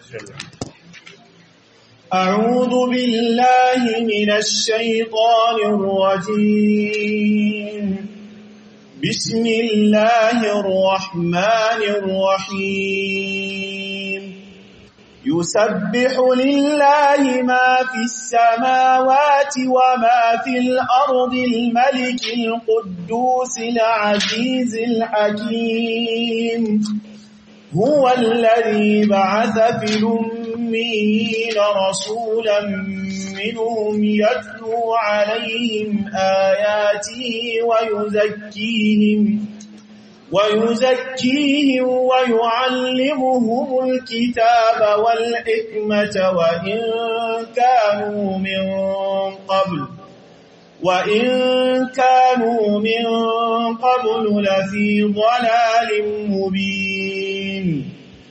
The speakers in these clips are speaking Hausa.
أعوذ بالله من الشيطان الرجيم بسم الله الرحمن الرحيم يسبح لله ما في السماوات وما في الأرض الملك القدوس العزيز الحكيم هو الذي بعث في الأمين رسولا منهم يتلو عليهم آياته ويزكيهم ويزكيهم ويعلمهم الكتاب والحكمة وإن كانوا من قبل وإن كانوا من قبل لفي ضلال مبين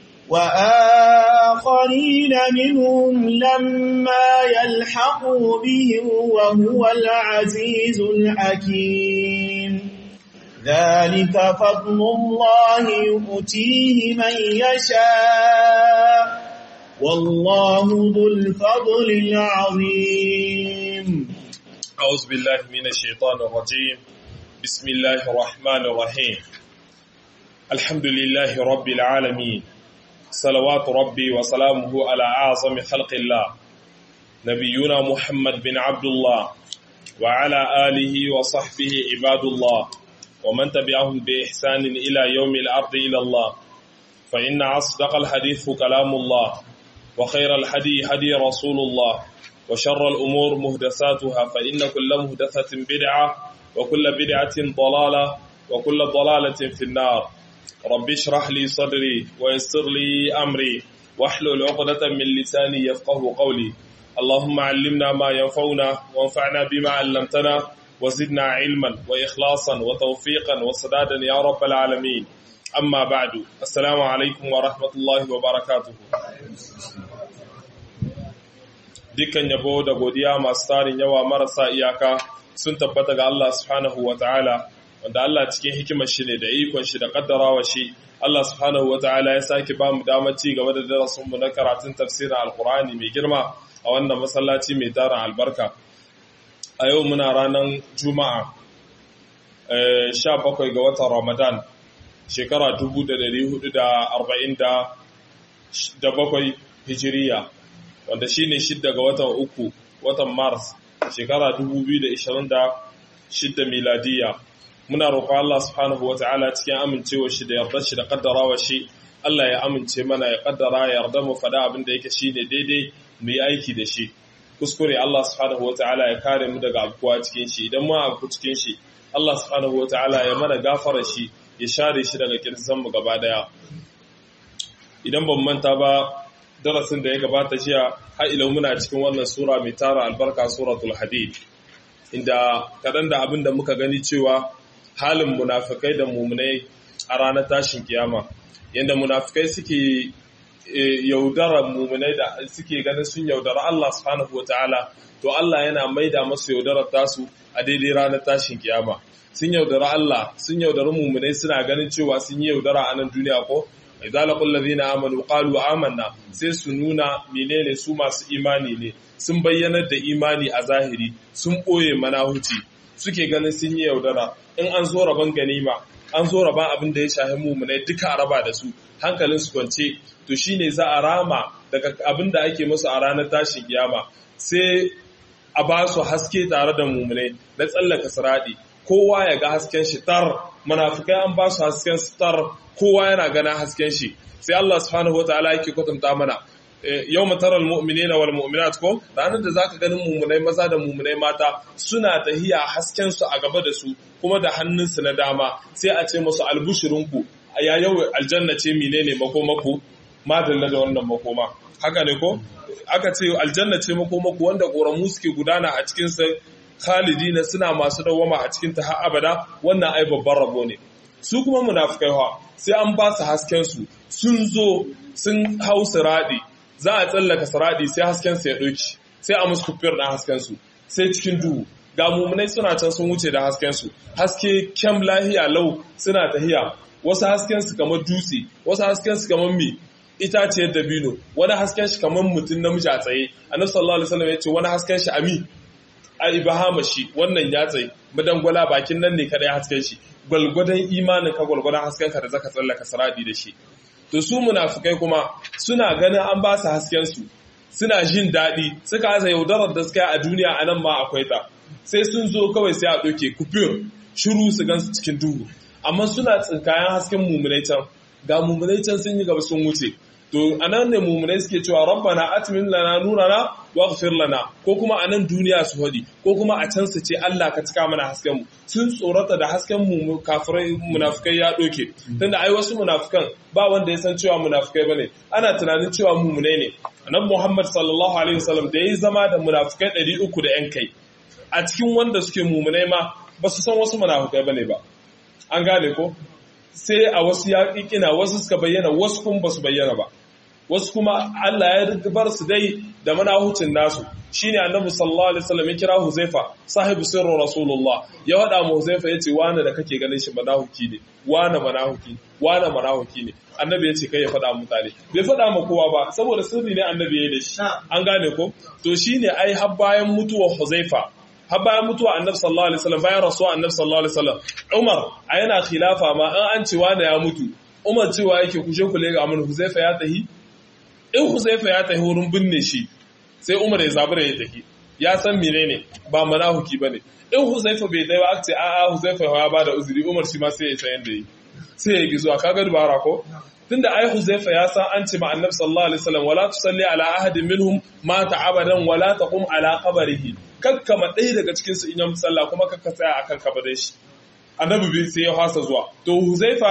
وآخرين منهم لما يلحقوا بهم وهو العزيز الحكيم ذلك فضل الله يؤتيه من يشاء والله ذو الفضل العظيم أعوذ بالله من الشيطان الرجيم بسم الله الرحمن الرحيم الحمد لله رب العالمين صلوات ربي وسلامه على أعظم خلق الله نبينا محمد بن عبد الله وعلى آله وصحبه عباد الله ومن تبعهم بإحسان إلى يوم الأرض إلى الله فإن أصدق الحديث كلام الله وخير الحدي هدي رسول الله وشر الأمور مهدساتها فإن كل مهدسة بدعة وكل بدعة ضلالة وكل ضلالة في النار رب اشرح لي صدري ويسر لي أمري واحلل عقدة من لساني يفقه قولي اللهم علمنا ما ينفعنا وانفعنا بما علمتنا وزدنا علما وإخلاصا وتوفيقا وسدادا يا رب العالمين أما بعد السلام عليكم ورحمة الله وبركاته dukkan yabo da godiya masu tarin yawa marasa iyaka sun tabbata ga Allah subhanahu wa ta'ala wanda Allah cikin hikimar shi ne da ikon shi da kaddarawa shi Allah subhanahu wa ta'ala ya sake ba mu damar ci gaba da darasin mu na karatun tafsirin alkur'ani mai girma a wannan masallaci mai tarin albarka a yau muna ranar juma'a 17 ga watan ramadan shekara 1447 hijiriya wanda shi ne shidda ga watan uku watan mars shekara 2026 miladiya muna roƙo Allah subhanahu wata'ala cikin amincewa shi da yarda shi da kaddarawa shi Allah ya amince mana ya kaddara ya yarda mu faɗa abin da yake shine daidai mu yi aiki da shi kuskure Allah subhanahu wata'ala ya kare mu daga abuwa cikin shi idan mu abu cikin shi Allah subhanahu wata'ala ya mana gafara shi ya share shi daga kirsan mu gaba daya idan ban manta ba darasin da ya gabata jiya har ila muna cikin wannan sura mai tara albarka suratul hadid inda kadan da abin da muka gani cewa halin munafikai da mumunai a ranar tashin kiyama yanda munafikai suke yaudara mumunai da suke ganin sun yaudara Allah subhanahu wataala to Allah yana maida masu yaudarar tasu a daidai ranar tashin kiyama sun yaudara Allah sun yaudara mumunai suna ganin cewa sun yi yaudara a nan duniya ko idza laqul ladina amanu qalu amanna sai su nuna menene su masu imani ne sun bayyana da imani a zahiri sun boye manahuci suke ganin sun yi yaudara in an zo raban ganima an zo raban abin da ya shahi mumunai duka a raba da su hankalin su kwance to shine za a rama daga abin da ake musu a ranar tashin kiyama sai a ba su haske tare da mumunai na tsallaka siradi kowa ya ga hasken shi tar munafikai an ba su hasken su tar kowa yana gana hasken shi sai Allah subhanahu wataala yake kwatanta mana yau mataral mu'minina wal mu'minat ko ranar da zaka ganin mumunai maza da mumunai mata suna tahiya hasken su a gaba da su kuma da hannunsu na dama sai a ce musu albushirinku ya yau aljanna ce menene makomaku madalla da wannan makoma haka ne ko aka ce aljanna ce makomaku wanda koramu suke gudana a cikin sa khalidina suna masu dawama a cikin ta har abada wannan ai babban rabo ne su kuma munafikai ha sai an ba su hasken su sun zo sun hau siradi za a tsallaka siradi sai hasken su ya doki sai a musu kufiyar da hasken su sai cikin duhu ga mumunai suna can sun wuce da hasken su haske kyam lahiya lau suna tahiya wasu hasken su kamar dutse wasu hasken su kamar mi itaciyar dabino wani hasken shi kamar mutum namiji a tsaye annabi sallallahu alaihi wasallam ya ce wani hasken shi ami a ibahama shi wannan ya tsaye madangwala bakin nan ne kada ya hasken shi gwalgwadon imanin ka gwalgwadon hasken ka da zaka tsallaka saradi da shi to su munafikai kuma suna ganin an ba su hasken su suna jin daɗi suka asa yaudarar da suka yi a duniya a nan ma akwai ta sai sun zo kawai sai a ɗauke kufir shiru su gansu cikin duhu amma suna tsinkayen hasken mummunai can ga mummunai can sun yi gaba sun wuce to anan ne mummunai suke cewa rabbana atmin lana nurana waghfir lana ko kuma anan duniya su hadi ko kuma a can su ce Allah ka cika mana hasken mu sun tsorata da hasken mu kafirai munafikai ya doke tunda ai wasu munafikan ba wanda ya san cewa munafikai bane ana tunanin cewa mummunai ne annabi Muhammad sallallahu alaihi wasallam da yayi zama da munafikai 300 da yan kai a cikin wanda suke mummunai ma ba su san wasu munafikai bane ba an gane ko sai a wasu yaƙiƙina wasu suka bayyana wasu kuma ba su bayyana ba wasu kuma Allah ya bar su dai da manahucin nasu shine annabi sallallahu alaihi wasallam ya kira Huzaifa sahibu sirru rasulullah ya wada mu Huzaifa yace wani da kake ganin shi manahuki ne wani manahuki wani manahuki ne annabi yace kai ya fada mutane bai fada ma kowa ba saboda sirri ne annabi ya da shi an gane ko to shine ai har bayan mutuwar Huzaifa har bayan mutuwa annabi sallallahu alaihi wasallam bayan rasuwa annabi sallallahu alaihi wasallam Umar a yana khilafa ma an an ce wani ya mutu Umar cewa yake kushe ku lega mun Huzaifa ya tahi in Huzaifa ya tahi wurin binne shi sai Umar ya zabura ya tahi ya san menene ba manahuki bane in Huzaifa bai dai ba aka ce a a Huzaifa ya bada uzuri Umar shi ma sai ya san yanda yi sai ya gi zuwa kaga dubara ko tunda ai Huzaifa ya san an ce ma Annabi sallallahu alaihi wasallam wala tusalli ala ahadin minhum mata abadan wala taqum ala qabrihi kakkama ɗaya daga cikin su in yi sallah kuma kakka tsaya akan kabarin shi Annabi bai sai ya fasa zuwa to Huzaifa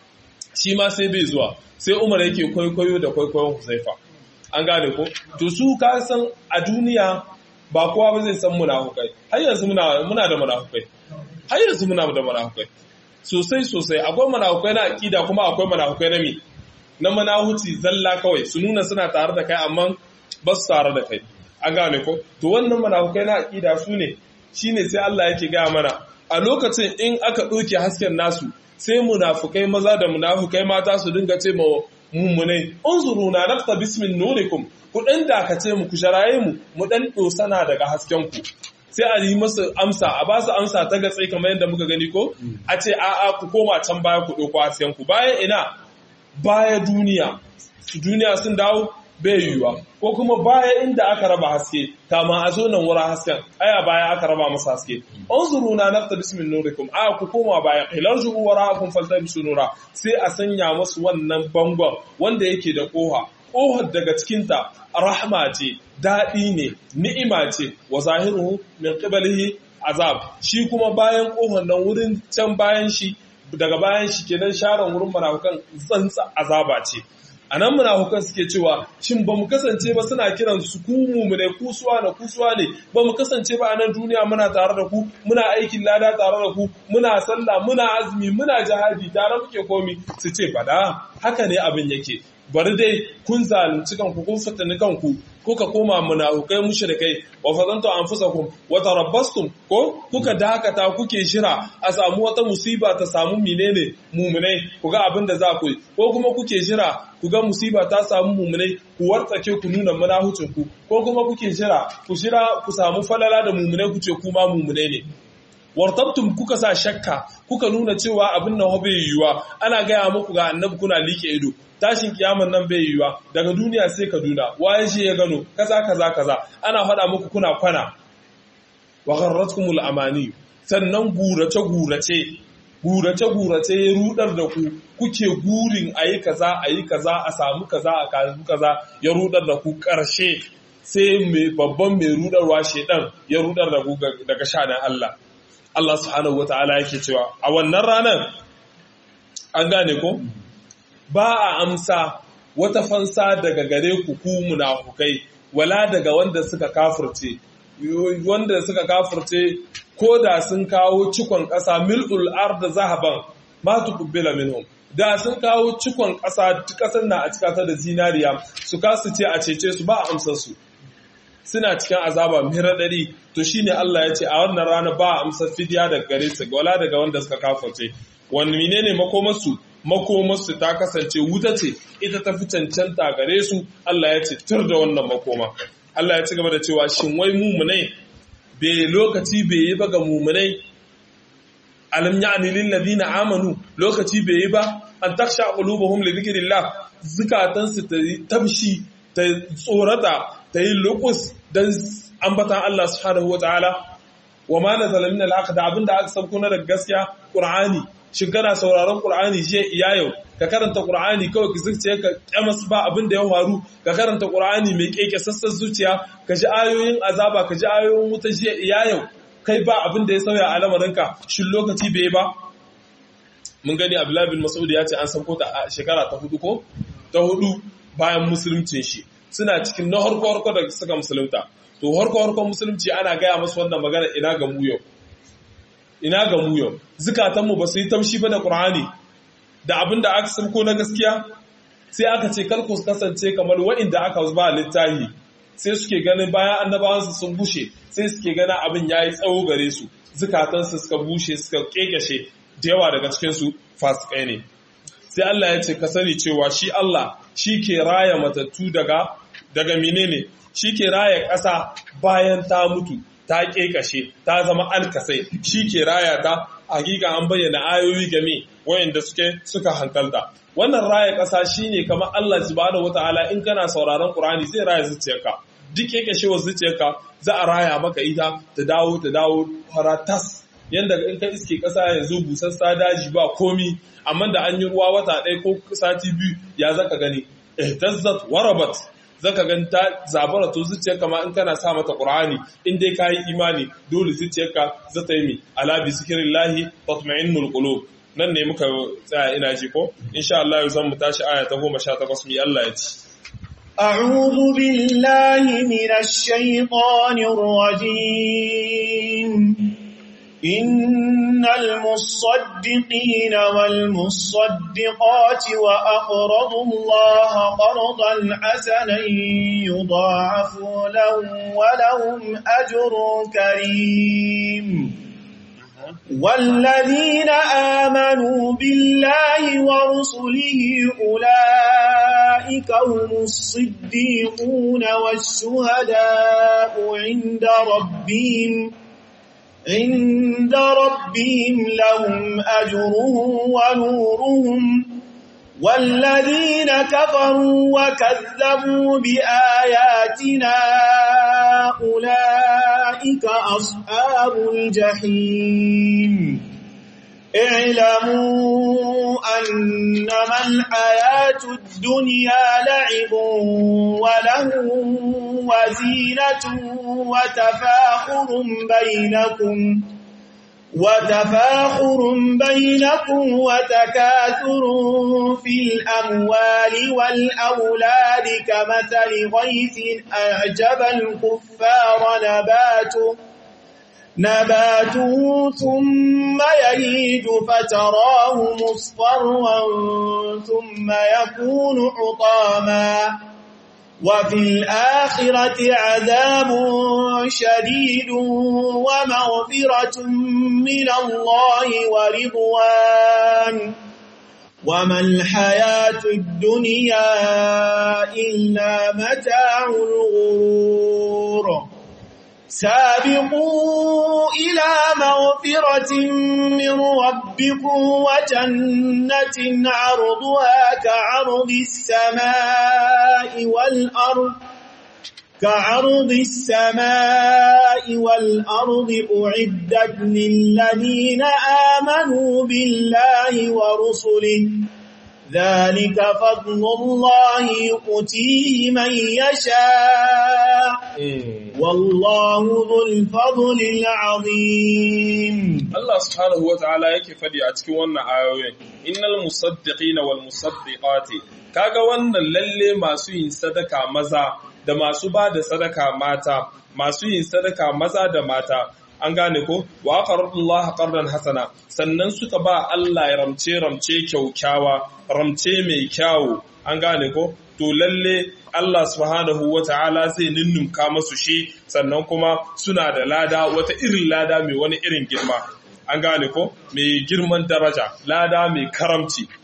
shi ma sai bai zuwa sai Umar yake kwaikwayo da kwaikwayon Huzaifa an gane ko to su ka san a duniya ba kowa ba zai san munafukai har yanzu muna muna da munafukai har yanzu muna da munafukai sosai sosai akwai munafukai na akida kuma akwai munafukai na mi na manahuci zalla kawai su nuna suna tare da kai amma ba su tare da kai an gane ko to wannan munafukai na akida su ne shine sai Allah yake gaya mana a lokacin in aka ɗauke hasken nasu sai munafukai maza da munafukai mata su dinga ce ma mummunai unzuru na nafta bismin nurikum ku dan dakace mu ku sharaye mu mu dan dosana daga hasken ku sai a yi masu amsa a ba su amsa ta gatsai kamar yadda muka gani ko a ce a'a ku koma can baya ku ɗauko hasken ku bayan ina baya duniya su duniya sun dawo bai yiwuwa ko kuma baya inda aka raba haske kama a zo nan wurin hasken aya baya aka raba masa haske unzuru na nafta bismin nurikum a ku koma baya ilarju wara'akum faltabisu nura sai a sanya musu wannan bangon wanda yake da koha kohar daga cikinta rahma ce daɗi ne ni'ima ce wa zahiruhu min qibalihi azab shi kuma bayan kohar nan wurin can bayan shi daga bayan shi kenan sharan wurin munafukan tsantsa azaba ce a nan munafukan suke cewa shin ba mu kasance ba suna kiran su ku mumune kusuwa na kusuwa ne ba mu kasance ba a nan duniya muna tare da ku muna aikin lada tare da ku muna sallah muna azumi muna jihadi tare muke komi su ce fada haka ne abin yake bari dai kun zalunci kanku kun fitini kanku kuka koma munafukai mushrikai wa fadantu anfusakum wa tarabbastum ko kuka dakata kuke shira a samu wata musiba ta samu menene mumunai ku ga abin da za ku yi ko kuma kuke shira ku ga musiba ta samu mumunai ku wartsake ku nuna munahucin ku ko kuma kuke shira ku shira ku samu falala da mumunai ku ce kuma mumunai ne wartabtum kuka sa shakka kuka nuna cewa abin nan bai yiwuwa ana gaya muku ga annabi kuna like ido tashin kiyaman nan bai yiwuwa daga duniya sai kaduna waye shi ya gano kaza kaza kaza ana faɗa muku kuna kwana wa gharratkumul amani sannan gurace gurace gurace gurace ya rudar da ku kuke gurin ayi kaza ayi kaza a samu kaza a kazu kaza ya rudar da ku karshe sai mai babban mai rudarwa shedan ya rudar da ku daga shanan Allah Allah subhanahu wata'ala yake cewa a wannan ranar an gane ko ba a amsa wata fansa daga gare ku ku munafukai wala daga wanda suka kafirce wanda suka kafirce ko da sun kawo cikon ƙasa mil'ul arda zahaban ma tuqbila minhum da sun kawo cikon ƙasa ƙasar na a cikata da zinariya su kasu ce a cece su ba a amsar su suna cikin azaba mai raɗaɗi to shine Allah ya ce a wannan rana ba a amsar fidiya daga gare su wala daga wanda suka kafirce wani menene makomarsu makomarsu ta kasance wuta ce ita ta fi cancanta gare su Allah ya ce tur da wannan makoma Allah ya ci gaba da cewa shin wai mumunai bai lokaci bai yi ba ga mumunai alam ya'ni lil ladina amanu lokaci bai yi ba an taksha qulubuhum li dhikrillah zukatan su ta tabshi ta tsorata ta yi lukus dan ambatan Allah subhanahu wataala wa ma nazala min al da abinda aka sauko na daga gaskiya qur'ani shin kana sauraron qur'ani je iya yau ka karanta qur'ani kawai ki zuciya ka kyamas ba abin da ya faru ka karanta qur'ani mai keke sassan zuciya ka ji ayoyin azaba ka ji ayoyin wuta je iya yau kai ba abin da ya sauya a lamarinka shin lokaci bai ba mun gani abdullahi bin mas'ud ya ce an sauko ta a shekara ta hudu ko ta hudu bayan musulmcin shi suna cikin na harko harko da suka musulunta to harko harko musulunci ana gaya musu wannan magana ina ga mu yau ina ga mu yau zukatanmu ba su yi tamshi ba da qur'ani da abin da aka sauko na gaskiya sai aka ce kar ku kasance kamar wa'inda aka ba littahi sai suke ganin bayan annabawansu sun bushe sai suke ganin abin ya yi tsawo gare su zukatansu suka bushe suka kekashe da yawa daga cikinsu fasikai ne sai Allah ya ce ka sani cewa shi Allah shi ke raya matattu daga daga menene shi ke raya ƙasa bayan ta mutu ta kekashe ta zama alkasai shi ke raya ta hakika an bayyana ayoyi game wayanda suke suka hankalta wannan raya ƙasa shine kamar Allah subhanahu wataala in kana sauraron Qur'ani zai raya zuciyarka duk yake shewa zuciyarka za a raya maka ita ta dawo ta dawo faratas yanda in ka iske ƙasa yanzu busassa daji ba komi amma da an yi ruwa wata ɗaya ko sati biyu ya zaka gani ihtazzat warabat zaka gani ta zabara to zuciyarka ma in kana sa mata Qur'ani in dai kayi imani dole zuciyarka za ta yi mi ala bi zikrillahi tatma'innul qulub nan ne muka tsaya ina ji ko insha Allah zan mu tashi aya ta 18 mi Allah ya ci أعوذ بالله من الشيطان الرجيم إن المصدقين والمصدقات وأقرضوا الله قرضا حسنا يضاعف لهم ولهم أجر كريم والذين آمنوا بالله ورسله أولئك هم الصديقون والشهداء عند ربهم عند ربهم لهم أجرهم ونورهم والذين كفروا وكذبوا بآياتنا أولئك أصحاب الجحيم اعلموا أنما الحياة الدنيا لعب وله وزينة وتفاخر بينكم وتفاخر بينكم وتكاثر في الأموال والأولاد كمثل غيث أعجب الكفار نباته نباته ثم يهيج فتراه مصفرا ثم يكون حطاما وفي الآخرة عذاب شديد ومغفرة من الله ورضوان وما الحياة الدنيا إلا متاع الغرور سابقوا إلى مغفرة من ربكم وجنة عرضها كعرض السماء والأرض كعرض السماء والأرض أعدت للذين آمنوا بالله ورسله ذلك فضل الله يؤتيه من يشاء والله ذو الفضل العظيم Allah subhanahu wa ta'ala yake fadi a cikin wannan ayoyin innal musaddiqina wal musaddiqati kaga wannan lalle masu yin sadaka maza da masu ba da sadaka mata masu yin sadaka maza da mata an gane ko wa aqradullah qardan hasana sannan suka ba Allah ya ramce ramce kyaukyawa ramce mai kyawu an gane ko to lalle Allah subhanahu wata'ala zai ninnunka masu shi sannan kuma suna da lada wata irin lada mai wani irin girma an gane ko mai girman daraja lada mai karamci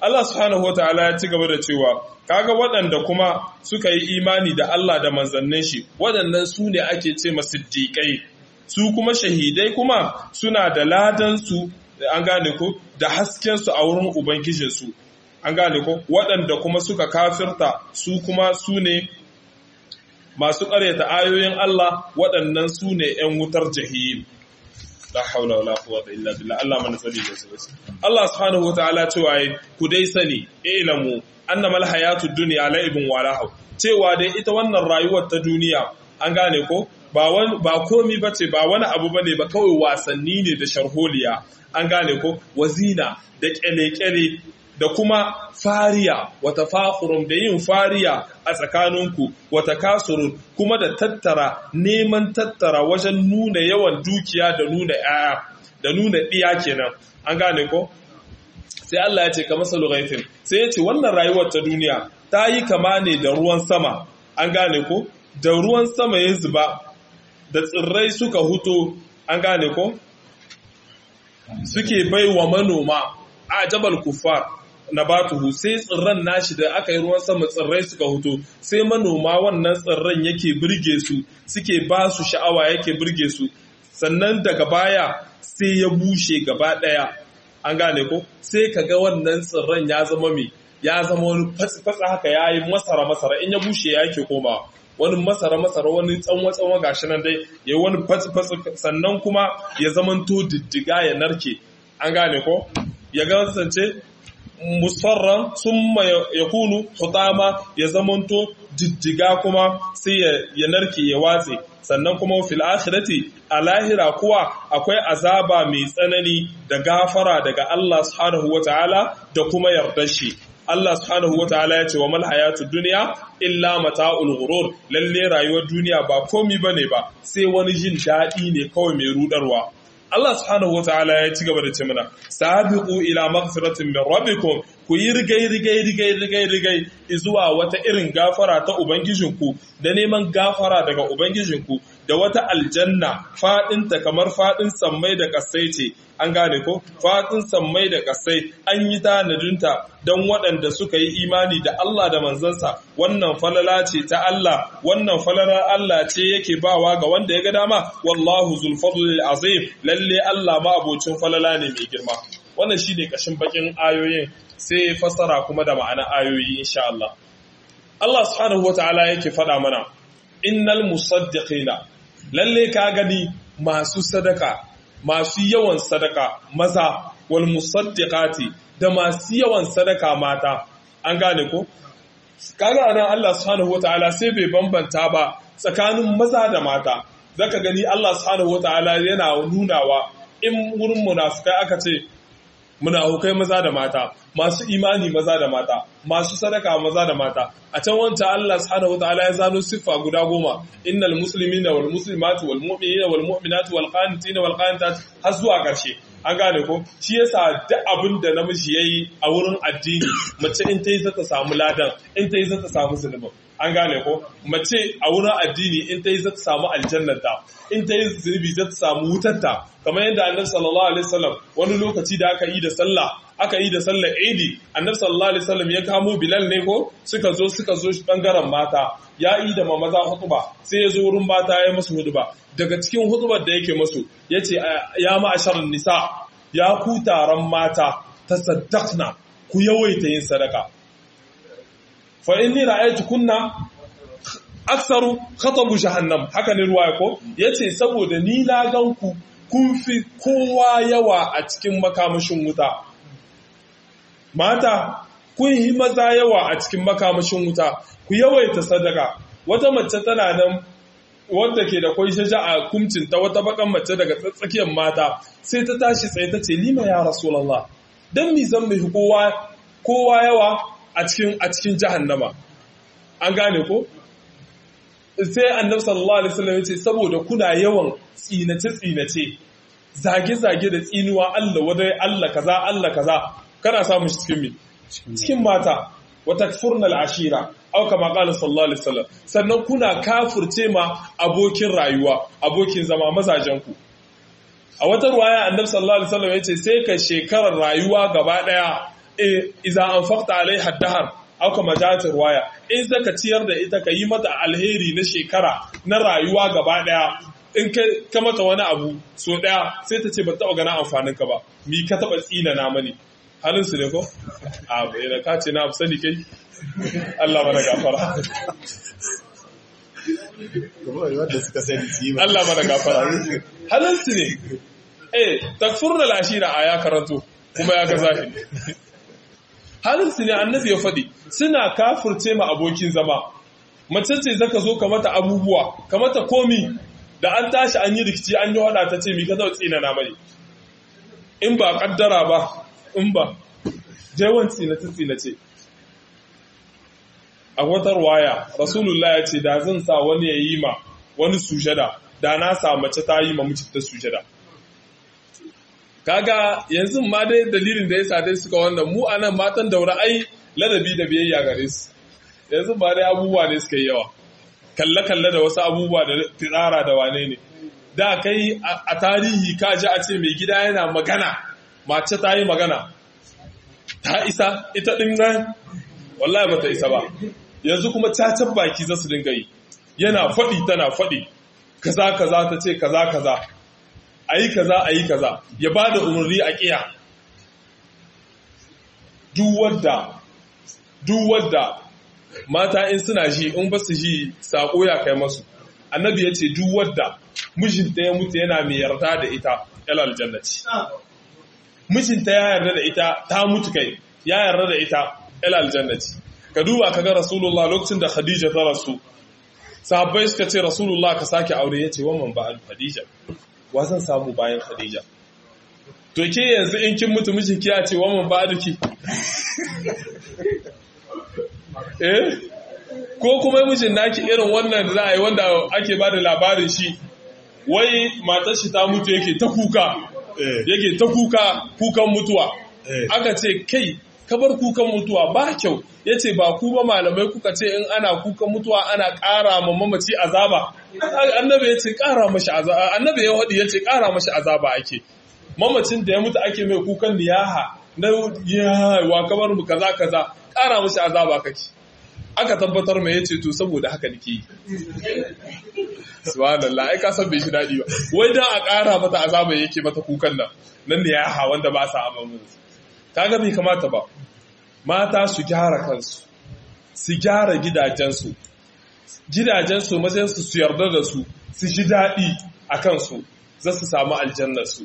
Allah subhanahu wataala ya ci gaba da cewa kaga waɗanda kuma suka yi imani da Allah da manzannin shi waɗannan su ne ake ce masiddiƙai su kuma shahidai kuma suna da ladan su an gane ko da hasken su a wurin ubangijin su an gane ko waɗanda kuma suka kafirta su kuma su ne masu ƙaryata ayoyin Allah waɗannan su ne ‘yan wutar jahim. La haula wa la quwwata illa billah Allah mana tsari da su Allah subhanahu wataala cewa yi ku dai sani ilamu annama alhayatu dunya la'ibun wa lahu cewa dai ita wannan rayuwar ta duniya an gane ko ba wani ba komi bace ba wani abu bane ba kawai wasanni ne da sharholiya an gane ko wazina da kyale-kyale da kuma fariya wata fakhurun da yin fariya a tsakaninku wata kasurun kuma da tattara neman tattara wajen nuna yawan dukiya da nuna yaya da nuna ɗiya kenan an gane ko sai Allah ya ce ka masalu ghaifin sai ya ce wannan rayuwar ta duniya ta yi kama ne da ruwan sama an gane ko da ruwan sama ya zuba da tsirrai suka huto an gane ko suke bai wa manoma a jabal kufar na batuhu sai tsirran nashi da aka yi ruwan sama tsirrai suka huto sai manoma wannan tsirran yake birge su suke ba su sha'awa yake birge su sannan daga baya sai ya bushe gaba ɗaya an gane ko sai ka ga wannan tsirran ya zama mai ya zama wani fatsa haka ya yi masara masara in ya bushe ya yake koma wani masara masara wani tsanwa tsanwa gashi nan dai ya wani fatsi fatsi sannan kuma ya zamanto diddiga ya narke an gane ko ya kasance musfarran sun ya kunu hutama ya zamanto jijjiga kuma sai ya narke ya watse sannan kuma fil akhirati a lahira kuwa akwai azaba mai tsanani da gafara daga Allah subhanahu wataala da kuma yardar shi Allah subhanahu wataala ya ce wa mal hayatud dunya illa mata'ul ghurur lalle rayuwar duniya ba komi bane ba sai wani jin daɗi ne kawai mai rudarwa Allah subhanahu wataala ya ci gaba da ce mana sabiqu ila maghfiratin min rabbikum ku yi rigai rigai rigai rigai rigai zuwa wata irin gafara ta ubangijinku da neman gafara daga ubangijinku da wata aljanna fadinta kamar fadin sammai da kasai ce an gane ko fadin sammai da kasai an yi tanadinta don waɗanda suka yi imani da Allah da manzansa wannan falala ce ta Allah wannan falalar Allah ce yake bawa ga wanda ya ga dama wallahu zul fadlil azim lalle Allah ma abocin falala ne mai girma wannan shine kashin bakin ayoyin sai fassara kuma da ma'ana ayoyi insha Allah Allah subhanahu wataala yake faɗa mana innal musaddiqina lalle ka gani masu sadaka masu yawan sadaka maza wal musaddiqati da masu yawan sadaka mata an gane ko kaga nan Allah subhanahu wataala sai bai bambanta ba tsakanin maza da mata zaka gani Allah subhanahu wataala yana nunawa in wurin munafikai aka ce munafukai maza da mata masu imani maza da mata masu sadaka maza da mata a can wancan Allah subhanahu wataala ya zano siffa guda goma innal muslimina wal muslimatu wal mu'minina wal mu'minatu wal qanitina wal qanitat har zuwa ƙarshe an gane ko shi yasa duk abin da namiji yayi a wurin addini mace in ta yi zata samu ladan in ta yi zata samu zulubin an gane ko mace a wurin addini in ta yi zata samu aljannata in ta yi zunubi zata samu wutarta kamar yadda annabi sallallahu alaihi wasallam wani lokaci da aka yi da sallah aka yi da sallar idi annabi sallallahu alaihi wasallam ya kamo bilal ne ko suka zo suka zo bangaren mata ya yi da maza hutuba sai ya zo wurin mata ya musu hutuba daga cikin hutubar da yake musu yace ya ma'asharin nisa ya ku taron mata tasaddaqna ku yawaita yin sadaka fa inni ra'aytu kunna aksaru khatabu jahannam haka ne ruwaya ko yace saboda ni na gan ku kun fi kowa yawa a cikin makamashin wuta mata kun yi maza yawa a cikin makamashin wuta ku yawaita sadaka wata mace tana nan wadda ke da kwai shaja a kumcinta wata bakan mace daga tsakiyar mata sai ta tashi tsaye ta ce lima ya rasulallah don mi zan mai kowa kowa yawa a cikin a cikin jahannama an gane ko sai annabi sallallahu alaihi wasallam ya ce saboda kuna yawan tsinace tsinace zage zage da tsinuwa Allah wadai Allah kaza Allah kaza kana samun shi cikin mi cikin mata wa takfurna al-ashira aw kama qala sallallahu alaihi wasallam sannan kuna kafirce ma abokin rayuwa abokin zama mazajen ku a wata ruwaya annabi sallallahu alaihi wasallam yace sai ka shekarar rayuwa gaba daya iza an fakta alaiha dahar auka majatin waya in zaka ciyar da ita ka yi mata alheri na shekara na rayuwa gaba daya in ka mata wani abu so daya sai ta ce ba taɓa gana amfanin ka ba mi ka taɓa tsina na mani halin su ne ko a bai da ka ce na abu sani kai Allah mana gafara Allah mana gafara halin su ne eh takfur da lashira a ya karanto kuma ya ga zahiri halinsu ne annabi ya faɗi suna kafurce ma abokin zama mace ce zaka zo ka mata abubuwa ka mata komi da an tashi an yi rikici an yi wada ta ce mi ka zau tsina na mai in ba kaddara ba in ba jewan tsina ta tsina ce a wata waya rasulullah ya ce da zan sa wani ya yi ma wani sujada da na sa mace ta yi ma mijinta sujada kaga yanzu ma dai dalilin da ya sa dai suka wannan mu anan matan daura ai ladabi da biyayya gare su yanzu ba dai abubuwa ne suka yi yawa kalle kalle da wasu abubuwa da firara da wane ne da kai a tarihi ka ji a ce mai gida yana magana mace ta yi magana ta isa ita din nan wallahi bata isa ba yanzu kuma cacan baki za su dinga yi yana faɗi tana faɗi kaza kaza ta ce kaza kaza a yi kaza a yi kaza ya ba da umarni a ƙiya duk wadda mata in suna shi in ba su shi saƙo ya kai masu annabi ya ce duk wadda mijinta ya mutu yana mai yarda da ita yalal jannati mijinta ya yarda da ita ta mutu kai ya yarda da ita yalal jannati ka duba ka ga rasulullah lokacin da khadija ta rasu sahabbai suka ce rasulullah ka sake aure ya ce wannan ba khadija wa zan samu bayan Khadija. To ke yanzu in kin mutu miji kiya ce wa mun ba duki. Eh? Ko kuma mijin naki irin wannan da za a yi wanda ake ba da labarin shi, wai matar shi ta mutu yake ta kuka, yake ta kuka kukan mutuwa. Aka ce kai kabar kukan mutuwa ba kyau ya ce ba ku ba malamai kuka ce in ana kukan mutuwa ana ƙara ma mamaci azaba annabi ya ce ƙara mashi azaba annabi ya waɗi ya ce ƙara mashi azaba ake mamacin da ya mutu ake mai kukan liyaha na yawa kamar mu kaza kaza ƙara mashi azaba kake aka tabbatar mai yace to saboda haka nake yi subhanallah ai ka san bai shi dadi ba wai dan a ƙara mata azaba yake mata kukan nan nan ne ya ha wanda ba sa amamin kaga bai kamata ba mata su gyara kansu su gyara gidajensu gidajensu matsayin su su yarda da su su ji daɗi a kansu za su samu aljannarsu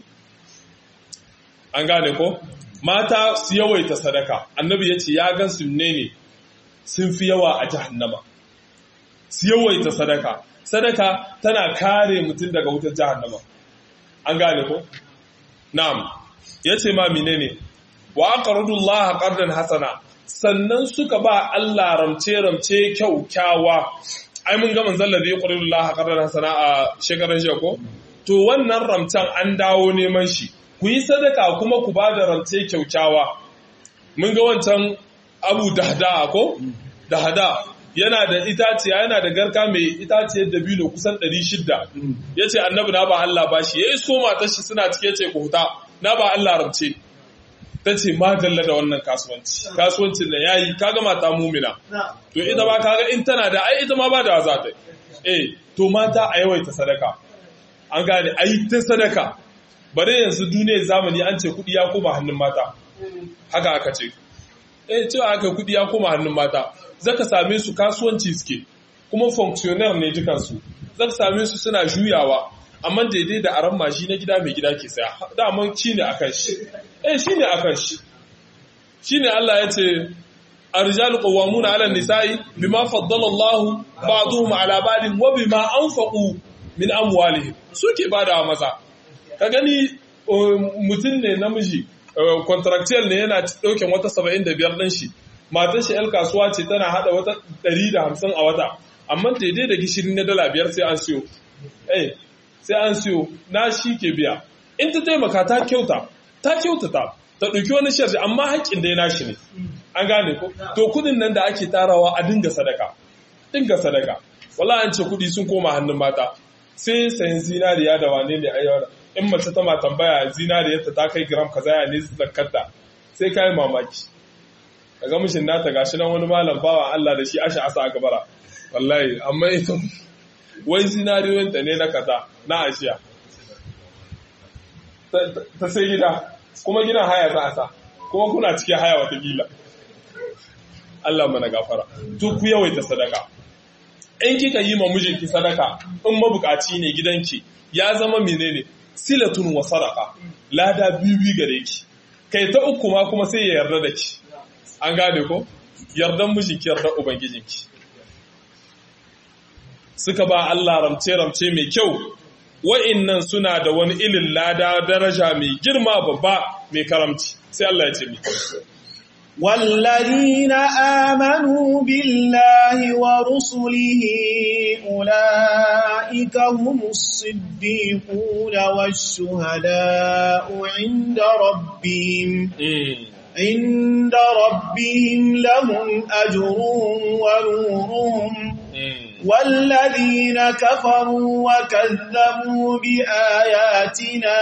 an gane ko mata su yawaita sadaka annabi ya ce ya gan su ne ne sun fi yawa a jahannama su yawaita sadaka sadaka tana kare mutum daga wutar jahannama an gane ko na'am yace ma menene wa aqradullaha qardan hasana sannan suka ba Allah ramce ramce kyaukyawa ai mun ga manzon da yaqradullaha qardan hasana a shekaran jiya ko to wannan ramcen an dawo neman shi ku yi sadaka kuma ku ba da ramce kyaukyawa mun ga wancan abu dahda ko dahda yana da itaciya yana da garka mai itaciyar dabino kusan 600 yace annabi na ba Allah bashi yayi so matar shi suna cike ce ku huta na ba Allah ramce tace ma dalla da wannan kasuwanci kasuwancin da yayi kaga mata mumina to ita ba kaga in tana da ai ita ma ba da za ta eh to mata a yawaita sadaka an gane ai ta sadaka bare yanzu duniyar zamani an ce kudi ya koma hannun mata haka aka ce eh cewa aka kudi ya koma hannun mata zaka same su kasuwanci suke kuma functionnaire ne dukansu zaka same su suna juyawa amma daidai da aran mashi na gida mai gida ke saya daman shi ne akan shi eh shi ne akan shi shi ne Allah ya ce arjalu qawwamuna 'ala an-nisa'i bima faddala Allah ba'dhum 'ala ba'din wa bima anfaqu min amwalihim suke bada maza ka gani mutum ne namiji contractual ne yana dauken wata 75 din shi matar shi ‘yan kasuwa ce tana hada wata 150 a wata, amma daidai da gishiri na dala biyar sai an siyo. Eh, sai an siyo, na shi ke biya. In ta taimaka ta kyauta, ta kyautata, ta ɗauki wani sharji, amma haƙƙin dai nashi ne. An gane ko? To kudin nan da ake tarawa a dinga sadaka. Dinga sadaka. Wala an ce kudi sun koma hannun mata. Sai sayan zinariya da wane ne a yau in mace ta ma tambaya zinariyarta ta kai gram kaza ya ne zakarta sai kai mamaki kaga mishin nata gashi nan wani malam bawa Allah da shi asha asa a gabara wallahi amma ita wai zinariyoyinta ne na kaza na ashiya ta sai gida kuma gina haya za a sa kuma kuna cikin haya watakila Allah mana gafara to ku yawaita sadaka in kika yi ma mijinki sadaka in mabukaci ne gidanki ya zama menene silatun wa sadaka lada bibi gare ki kai ta uku ma kuma sai ya yarda da ki an gane ko yardan mijinki yardan ubangijinki suka ba Allah ramce-ramce mai kyau wa'innan suna da wani ilin lada daraja mai girma babba mai karamci sai Allah ya ce mi والذين آمنوا بالله ورسله أولئك هم الصديقون والشهداء عند ربهم عند ربهم لهم أجرهم ونورهم والذين كفروا وكذبوا بآياتنا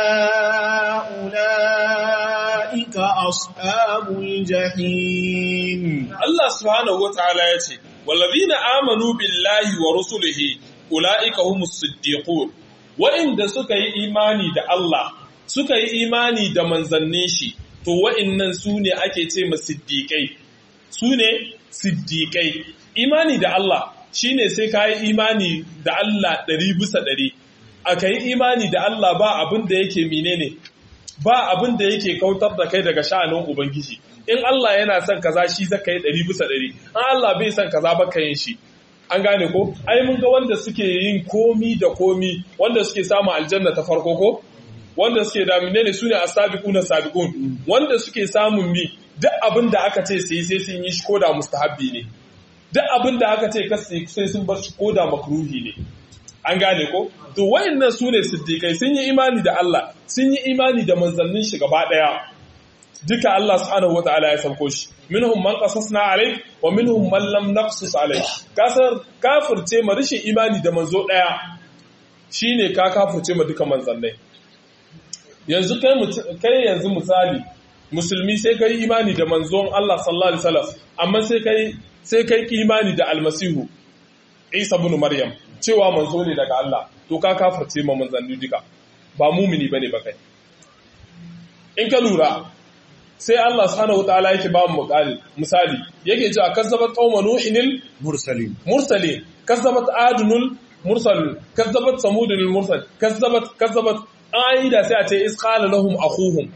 أولئك أصحاب الجحيم الله سبحانه وتعالى يتي والذين آمنوا بالله ورسله أولئك هم الصديقون وإن سكي إيماني دا الله سكي إيماني دا منزنيشي to wa'innan su ne ake ce ma siddiƙai su ne siddiƙai imani da Allah shine sai ka yi imani da Allah ɗari bisa ɗari a ka yi imani da Allah ba abin da yake menene ba abin da yake kautar da kai daga sha'anin Ubangiji in Allah yana son kaza shi zaka yi ɗari bisa ɗari an Allah bai son kaza ba ka yin shi an gane ko ai mun ga wanda suke yin komi da komi wanda suke samun aljanna ta farko ko wanda suke da menene su ne asabiquna sabiqun wanda suke samun mi duk abin da aka ce sai sai sun yi shi ko da mustahabbi ne duk abin da aka ce kasi sai sun bar shi ko da makruhi ne an gane ko to wayannan su ne siddiqai sun yi imani da Allah sun yi imani da manzannin shi gaba daya duka Allah subhanahu wataala ya sauko shi minhum man qasasna alayk wa minhum man lam naqsus alayk kasar kafirce ma rishin imani da manzo daya shine ka kafirce ma duka manzannai yanzu kai kai yanzu misali musulmi sai kai imani da manzon Allah sallallahu alaihi wasallam amma sai kai sai kai imani da almasihu Isa ibn Maryam cewa manzo ne daga Allah to ka kafirce ma manzanni duka ba mumini bane ba kai in ka lura sai Allah subhanahu wataala yake ba mu misali yake cewa kazzabat qauma nuhinil mursalin mursalin kazzabat adunul mursal kazzabat samudul mursal kazzabat kazzabat aida sai a ce is qala lahum akhuhum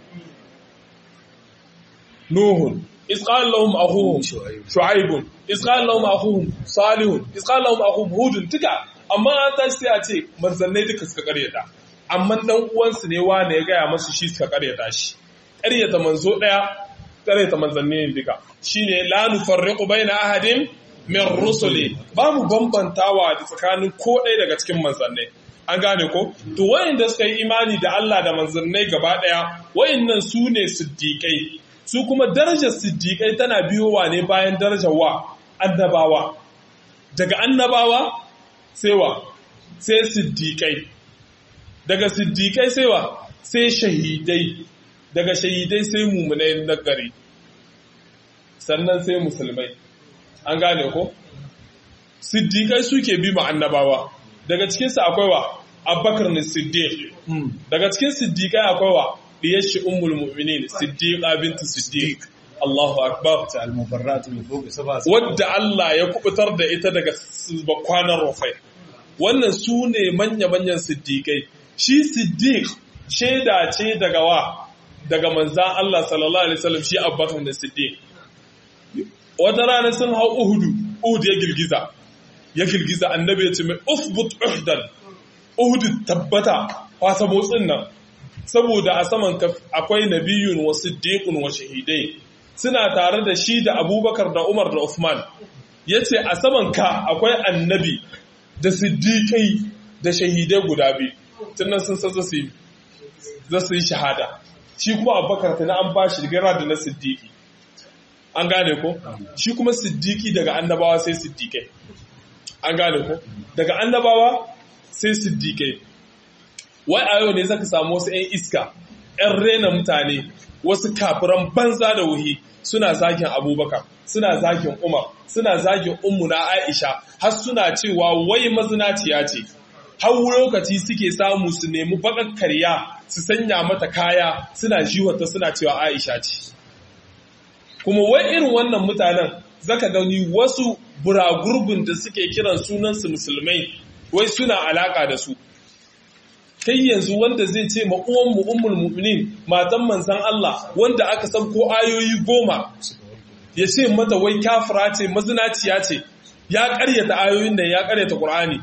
nuhun is qala lahum akhuhum shu'aib is qala lahum akhuhum salih is qala lahum akhuhum hud tuka amma an tashi sai a ce manzannai duka suka karyata amma dan uwansu ne wane ya gaya masu shi suka karyata shi karyata manzo daya karyata manzanni ne duka shine la nufarriqu baina ahadin min rusuli ba mu bambantawa da tsakanin ko ɗaya daga cikin manzannai an gane ko to wayanda suka yi imani da Allah da manzannai gaba daya wayannan su ne siddiqai su kuma darajar siddiqai tana biyowa ne bayan darajar wa annabawa daga annabawa sai wa sai siddiqai daga siddiqai sai wa sai shahidai daga shahidai sai mumunai na gari sannan sai musulmai an gane ko siddiqai suke bi ma annabawa daga cikinsu akwai wa abubakar ne siddiq daga cikin siddiqai akwai wa diyar shi ummul mu'minin siddiqa bintu siddiq Allahu akbar ta al-mubarratu min fawqi sab'a wadda Allah ya kubutar da ita daga bakwanan rufai wannan su ne manya-manyan siddiqai shi siddiq shaida ce daga wa daga manzan Allah sallallahu alaihi wasallam shi abubakar da siddiq wata rana sun hau uhudu uhud ya girgiza ya girgiza annabi ya ce mai ufbut uhdan uhud tabbata kwasa motsin nan saboda a saman akwai nabiyun wa siddiqun wa shahidai suna tare da shi da abubakar da umar da uthman ya ce a saman ka akwai annabi da siddiqai da shahidai guda biyu tunan sun san za su yi shahada shi kuma abubakar ta na an ba shi gara da na siddiqi an gane ko shi kuma siddiqi daga annabawa sai siddiqai an gane ko daga annabawa sai siddiqai wai a yau ne zaka samu wasu 'yan iska ‘yan rena mutane wasu kafiran banza da wuhi suna zagin abubakar suna zagin umar suna zagin ummu na aisha har suna cewa wai mazinaciya ce har lokaci suke samu su nemi bakar karya su sanya mata kaya suna jiwata suna cewa aisha ce kuma wai irin wannan mutanen zaka gani wasu buragurbin da suke kiran sunansu musulmai wai suna alaka da su kai yanzu wanda zai ce ma uwanmu ummul mu'minin matan manzan Allah wanda aka san ko ayoyi goma ya ce mata wai kafira ce mazinaciya ce ya karyata ayoyin da ya karyata Qur'ani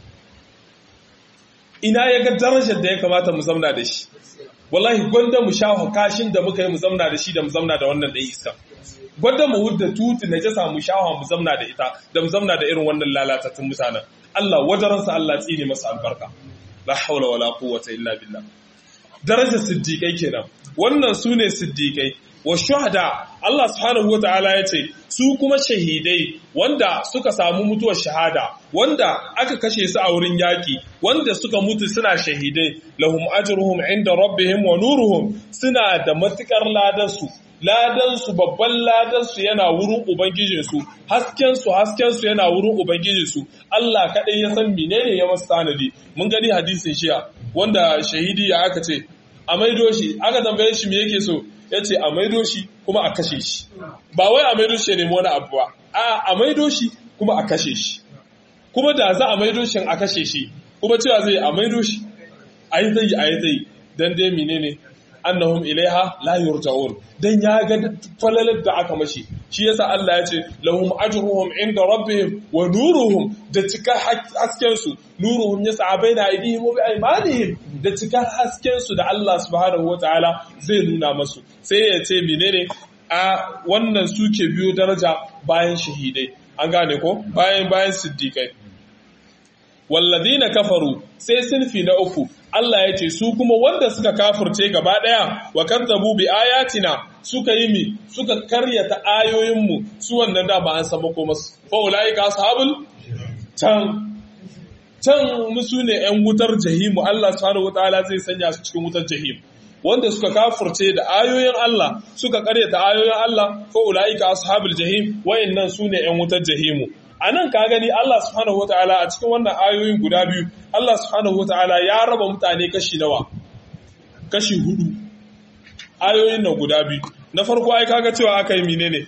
ina ya ga darajar da ya kamata mu zamna da shi wallahi gwanda mu sha kashin da muka yi mu zamna da shi da mu zamna da wannan da isa gwanda mu hudda tutu na jasa mu shawa mu zamna da ita da mu zamna da irin wannan lalatattun mutanen Allah wajaransa Allah tsine masa albarka la haula wala quwwata illa billah darajar siddiqai kenan wannan sune siddiqai wa shuhada Allah subhanahu wataala yace su kuma shahidai wanda suka samu mutuwar shahada wanda aka kashe su a wurin yaki wanda suka mutu suna shahidai lahum ajruhum inda rabbihim wa nuruhum suna da matukar ladansu ladansu babban ladansu yana wurin ubangijinsu haskensu haskensu yana wurin ubangijinsu Allah kaɗai ya san menene ya masu tanadi mun gani hadisin shiya wanda shahidi ya aka ce a maido shi aka tambaye shi me yake so ya ce a maido shi kuma a kashe shi ba wai a maido shi ya nemi wani abu ba a a maido shi kuma a kashe shi kuma da za a maido shi a kashe shi kuma cewa zai a maido shi a yi zai a yi zai dan dai menene annahum ilaiha la yurja'un dan ya ga falalar da aka mashi shi yasa Allah ya ce lahum ajruhum inda rabbihim wa nuruhum da cikar hasken su nuruhum yas'a baina aydihim wa bi'aymanihim da cikar hasken su da Allah subhanahu wataala zai nuna masu sai ya ce menene a wannan suke biyo daraja bayan shahidai an gane ko bayan bayan siddiqai walladina kafaru sai sinfi na uku Allah ya ce su kuma wanda suka kafirce gaba daya wa kadzabu bi ayatina suka yi mi suka karyata ayoyinmu su wannan da ba an san ko masu fa ulaika ashabul can can musu ne yan wutar jahimu Allah subhanahu wataala zai sanya su cikin wutar jahim wanda suka kafirce da ayoyin Allah suka karyata ayoyin Allah fa ulaika ashabul jahim wayannan su ne yan wutar jahimu a nan ka gani Allah subhanahu wa ta'ala a cikin wannan ayoyin guda biyu Allah subhanahu wa ta'ala ya raba mutane kashi nawa kashi hudu ayoyin nan guda biyu na farko ai kaga cewa aka yi menene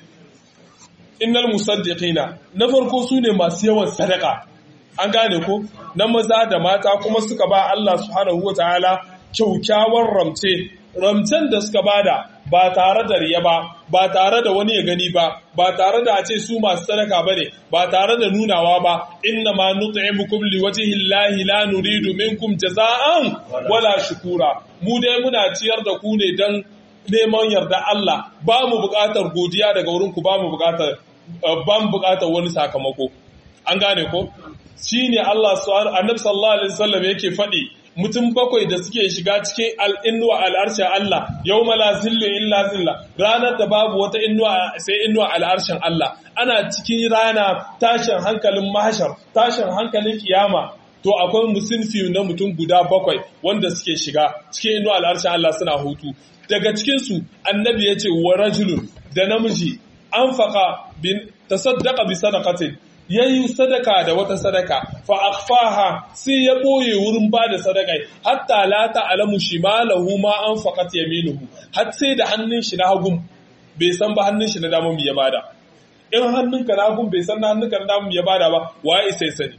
innal musaddiqina na farko su ne masu yawan sadaka an gane ko na maza da mata kuma suka ba Allah subhanahu wa ta'ala kyaukyawar ramce ramcen da suka bada ba tare da riya ba ba tare da wani ya gani ba ba tare da a ce su masu sadaka ba ne ba tare da nunawa ba inna ma nut'imukum liwajhi llahi la nuridu minkum jaza'an wala shukura mu dai muna ciyar da ku ne dan neman yarda Allah ba mu buƙatar godiya daga wurin ku ba mu buƙatar ba mu buƙatar wani sakamako an gane ko shine Allah subhanahu annabi sallallahu alaihi wasallam yake faɗi mutum bakwai da suke shiga cikin al'innuwa al'arshen Allah, yau mala zillu illa zilla, ranar da babu wata innuwa sai innuwa al'arshen Allah, ana cikin rana tashin hankalin mahashar, tashin hankalin kiyama, to akwai musulfi na mutum guda bakwai wanda suke shiga cikin innuwa al'arshen Allah suna hutu. Daga cikinsu, annabi ya ce wa rajulun da namiji an faƙa ta saddaka bi sadaqatin ya yi sadaka da wata sadaka fa akfaha sai ya ɓoye wurin ba da sadaka hatta la ta'lamu shimalahu ma an faqat yaminuhu har sai da hannun shi na hagun bai san ba hannun shi na dama ya bada in hannunka na hagun bai san na hannunka na dama ya bada ba waye sai sani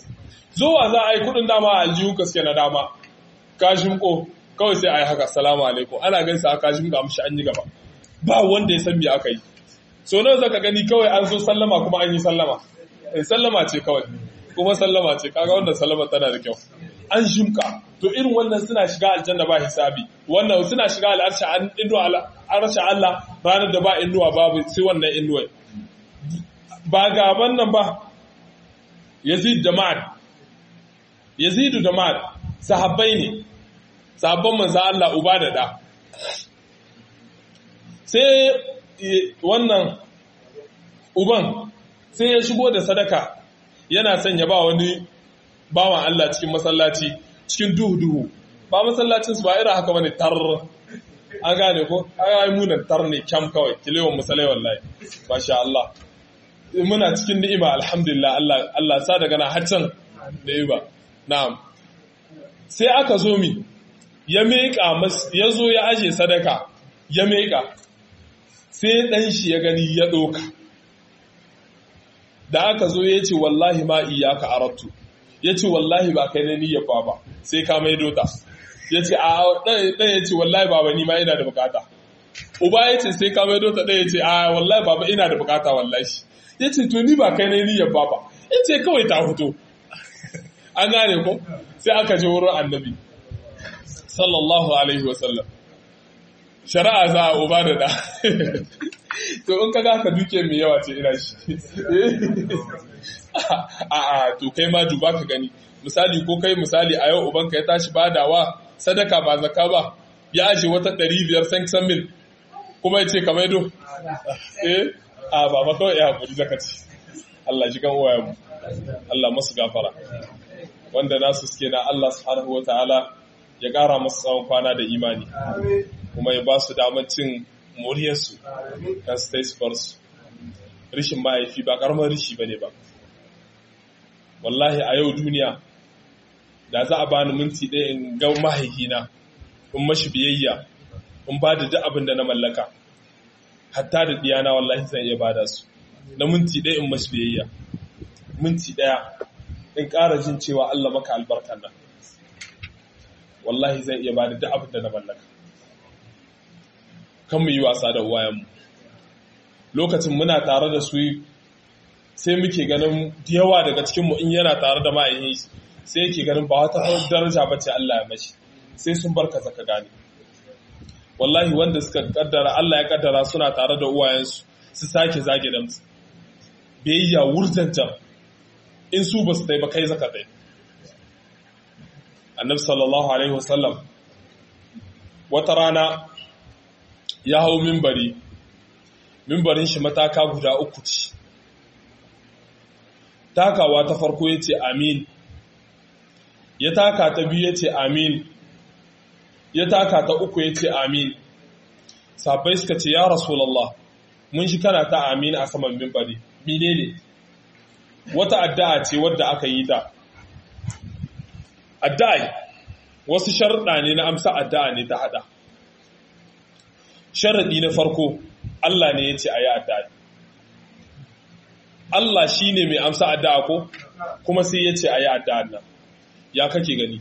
zuwa za a yi kudin dama a aljihu ka suke na dama kashin ko kawai sai a yi haka salamu alaikum ana gaisa a kashin ga amshi an yi gaba ba wanda ya san me aka yi so nawa zaka gani kawai an zo sallama kuma an yi sallama sallama ce kawai kuma sallama ce kaga wannan sallama tana da kyau an shimka to irin wannan suna shiga aljanna ba hisabi wannan suna shiga al'arsha an inuwa al'arsha Allah ranar da ba inuwa babu sai wannan inuwa ba ga wannan ba Yazid da Ma'ad Yazid da Ma'ad sahabbai ne sahabban manzo Allah uba da da sai wannan uban sai ya shigo da sadaka yana son ya ba wani bawan Allah cikin masallaci cikin duhu-duhu ba masallacin su ba irin haka bane tar an gane ko ai munan tar ne kyam kawai kilewan musalai wallahi masha Allah muna cikin ni'ima alhamdulillah Allah Allah sa daga na haccan ni'ima na'am sai aka zo mi ya meka mas ya zo ya aje sadaka ya meka sai dan shi ya gani ya doka da aka zo ya ce wallahi ma iyaka arattu ya ce wallahi ba kai na niyyar ba ba sai ka mai dota ya ce a ɗan ya ce wallahi baba ni ma ina da bukata uba ya ce sai ka mai dota ɗan ya ce a wallahi baba ina da bukata wallahi ya ce to ni ba kai na niyyar ba ba ya ce kawai ta fito an gane ko sai aka je wurin annabi sallallahu alaihi wasallam shari'a za a uba da da to in ka ka duke mai yawa ce ina shi a a to kai ma duba ka gani misali ko kai misali a yau ubanka ya tashi badawa sadaka ba zaka ba ya aje wata ɗari biyar san mil kuma ya ce ka maido eh a ba ma kawai ya haƙuri zaka ce Allah shi kan uwayen mu Allah masu gafara wanda nasu suke na Allah subhanahu wa ta'ala ya ƙara masu tsawon kwana da imani kuma ya ba su damar cin moriyarsu kan su ta su bar su rishin mahaifi ba ƙaramar rishi ba ne ba wallahi a yau duniya da za a bani minti ɗaya in ga mahaifina in mashi biyayya in ba da duk abin da na mallaka hatta da diyana wallahi zan iya bada su na minti ɗaya in mashi biyayya minti ɗaya in ƙara jin cewa Allah maka albarkan nan wallahi zan iya bada duk abin da na mallaka kan mu yi wasa da uwayenmu lokacin muna tare da su sai muke ganin yawa daga cikinmu in yana tare da ma'ayin sai yake ganin ba wata daraja ba ce Allah ya mashi sai sun barka zaka gane wallahi wanda suka kaddara Allah ya kaddara suna tare da uwayensu su sake zage da musu biyayya wurzancan in su ba su tai ba kai zaka tai annabi sallallahu alaihi wasallam wata rana ya hau mimbari mimbarin shi mataka guda uku ce takawa ta farko ya ce amin ya taka ta biyu ya ce amin ya taka ta uku ya ce amin sabai suka ce ya rasulallah mun shi kana ta amin a saman mimbari mine ne wata addu'a ce wadda aka yi ta addu'a wasu sharuɗa ne na amsa addu'a ne ta hada sharaɗi na farko Allah ne ya ce a yi addu'a Allah shi ne mai amsa addu'a ko kuma sai ya ce a yi addu'a nan ya kake gani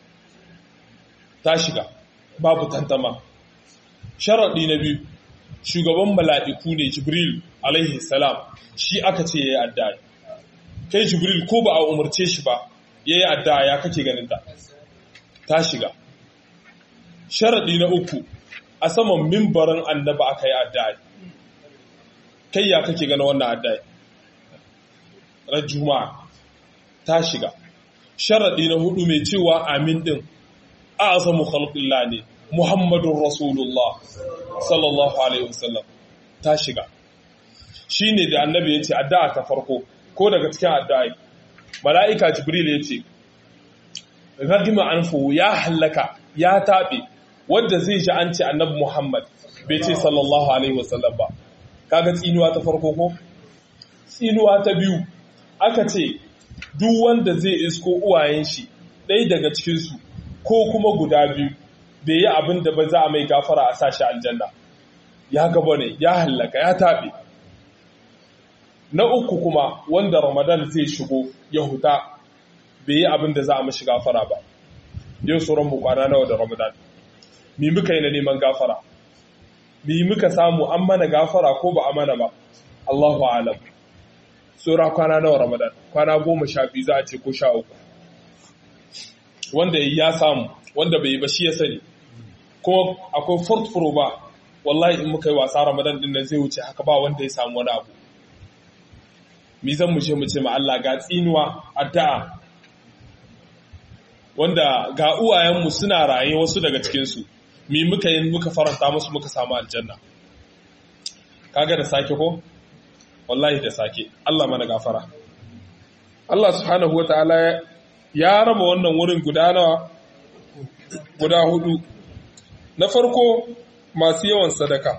ta shiga babu tantama sharaɗi na biyu shugaban mala'iku ne jibril alaihi salam shi aka ce ya yi addu'a kai jibril ko ba a umarce shi ba ya yi addu'a ya kake ganin ta ta shiga sharaɗi na uku a saman mimbarin annaba aka yi addu'a kai ya kake ganin wannan addu'a ran juma'a ta shiga sharaɗi na hudu mai cewa amin din a asamu khalqillah ne muhammadun rasulullah sallallahu alaihi wasallam ta shiga shine da annabi yace addu'a ta farko ko daga cikin addu'a mala'ika jibril yace ragima anfu ya halaka ya tabe wanda zai ji an ce annabi muhammad bai ce sallallahu alaihi wasallam ba kaga tsinuwa ta farko ko tsinuwa ta biyu aka ce duk wanda zai isko uwayen shi ɗaya daga cikinsu ko kuma guda biyu bai yi abin da ba za a mai gafara a sashi aljanna ya gaba ne ya hallaka ya taɓe na uku kuma wanda ramadan zai shigo ya huta bai yi abin da za a mashi gafara ba yau sauran mu kwana nawa da ramadan mi muka yi na neman gafara mi muka samu an mana gafara ko ba a mana ba Allahu alam tsora kwana nawa ramadan kwana goma sha biyu za a ce ko sha uku wanda ya samu wanda bai yi ba shi ya sani kuma akwai fort pro ba wallahi in muka yi wasa ramadan din nan zai wuce haka ba wanda ya samu wani abu mi zan mu ce mu ce ma Allah ga tsinuwa addu'a wanda ga uwayenmu suna raye wasu daga cikinsu mi muka yi muka faranta musu muka samu aljanna kaga da sake ko wallahi da sake Allah mana gafara Allah subhanahu wataala ya raba wannan wurin guda nawa guda hudu na farko masu yawan sadaka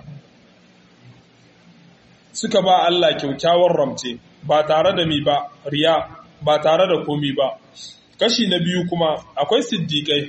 suka ba Allah kyaukyawar ramce ba tare da mi ba riya ba tare da komi ba kashi na biyu kuma akwai siddiƙai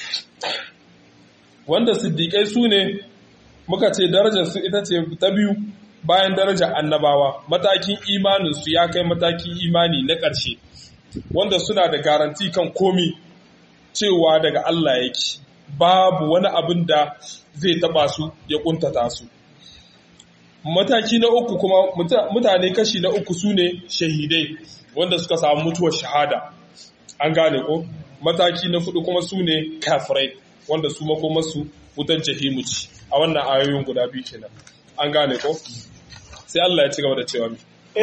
wanda siddiƙai su ne muka ce darajarsu ita ce ta biyu bayan darajar annabawa matakin imaninsu ya kai matakin imani na ƙarshe wanda suna da garanti kan komi cewa daga Allah yake babu wani abin da zai taba su ya kuntata su mataki na uku kuma mutane kashi na uku su ne shahidai wanda suka samu mutuwar shahada an gane ko mataki na fudu kuma su ne kafirai wanda su makomarsu wutan jahimu ci a wannan ayoyin guda biyu kenan an gane ko sai Allah ya ci gaba da cewa mi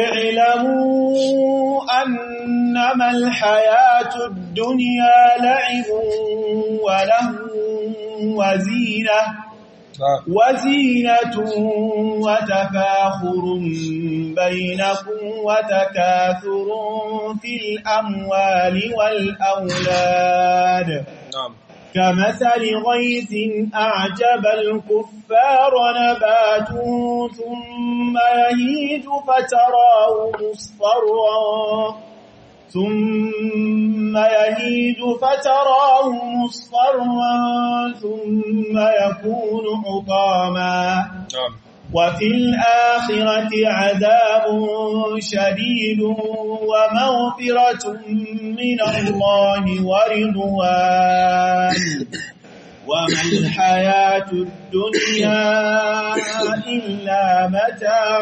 اعلموا أنما الحياة الدنيا لعب وله وزينة وزينة وتفاخر بينكم وتكاثر في الأموال والأولاد نعم كمثل غيث أعجب الكفار نباته ثم يهيج فتراه مصفرا ثم يهيج فتراه مصفرا ثم يكون حطاما نعم وفي الآخرة عذاب شديد ومغفرة من الله ورضوان وما الحياة الدنيا إلا متاع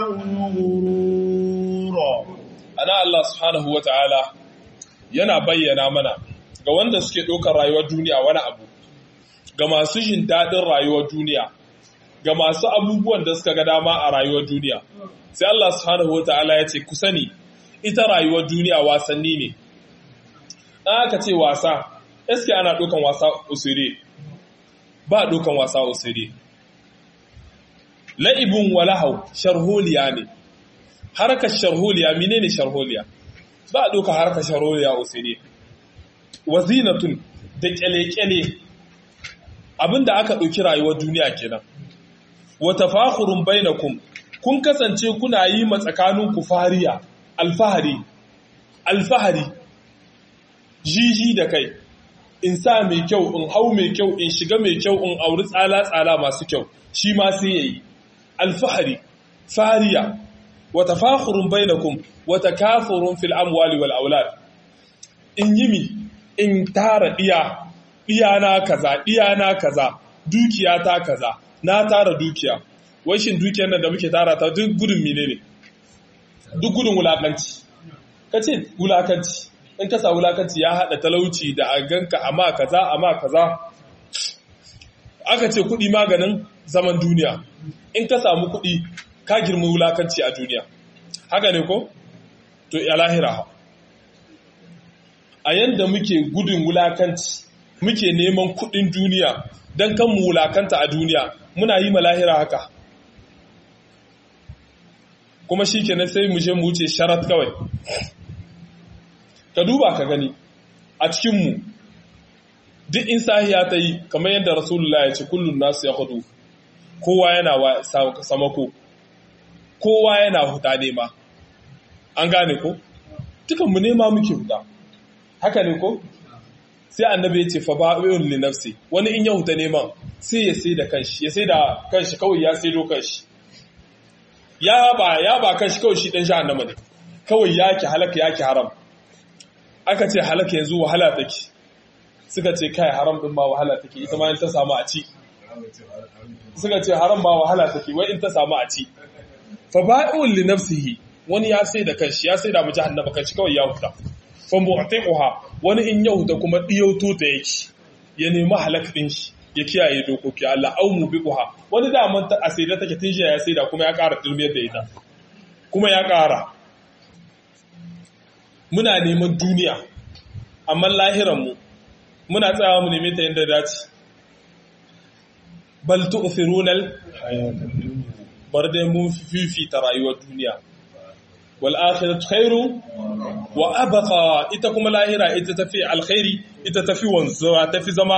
الغرور ana Allah subhanahu wa ta'ala yana bayyana mana ga wanda suke ɗaukar rayuwar duniya wani abu ga masu jin daɗin rayuwar duniya ga masu abubuwan da suka ga dama a rayuwar duniya sai Allah subhanahu wa ta'ala ya ce ku sani ita rayuwar duniya wasanni ne ɗan aka ce wasa eske ana ɗaukan wasa usire ba ɗaukan wasa usire la'ibun walahau sharholiya ne harkar sharholiya menene sharholiya ba a ɗauka harkar sharholiya usire wazinatun da kyale-kyale abinda aka ɗauki rayuwar duniya kenan wata fahurun bainakum kun kasance kuna yi matsakaninku fariya alfahari alfahari jiji da kai in sa mai kyau in hau mai kyau in shiga mai kyau in auri tsala-tsala masu kyau shi ma sai yayi alfahari fariya wata fahurun bainakum wata kafurun fil amwali wal aulad in yi mi in tara diya diyana kaza diyana kaza dukiya ta kaza na tara dukiya wai shin dukiyar nan da muke tara ta duk gudun mine ne duk gudun wulakanci ka ce wulakanci in ka sa wulakanci ya haɗa talauci da a ganka amma kaza amma kaza aka ce kuɗi maganin zaman duniya in ka samu kuɗi ka girma wulakanci a duniya haka ne ko to ya lahira a yanda muke gudun wulakanci muke neman kuɗin duniya don kan mu wulakanta a duniya muna yi ma lahira haka kuma shi kenan sai mu je mu wuce sharat kawai ka duba ka gani a cikinmu duk in sahiya ta yi kamar yadda rasulullah ya ce kullum nasu ya hudu kowa yana samako kowa yana huta nema an gane ko dukanmu nema muke huta haka ne ko sai annabi ya ce fa ba'un li nafsi wani in ya huta neman sai ya sai da kanshi ya sai da kanshi kawai ya sai do kanshi ya ba ya ba kanshi kawai shi dan jahannama ne kawai yake halaka yake haram aka ce halaka yanzu wahala take suka ce kai haram din ma wahala take ita ma in ta samu a ci suka ce haram ma wahala take wai in ta samu a ci fa ba'un li nafsihi wani ya sai da kanshi ya sai da mu jahannama kanshi kawai ya huta fa mu'tiquha wani in ya huta kuma diyauto ta yake ya nemi halak din shi ya kiyaye dokoki Allah au mubiquha wani da man a sai da take tun ya sai da kuma ya ƙara dulmiyar da ita kuma ya ƙara muna neman duniya amma lahiranmu muna tsayawa mu neme ta yadda dace bal tu'thirunal bar dai mun fifita rayuwar duniya wal akhiratu khairu wa abqa ita kuma lahira ita tafi alkhairi ita tafi wanzuwa tafi zama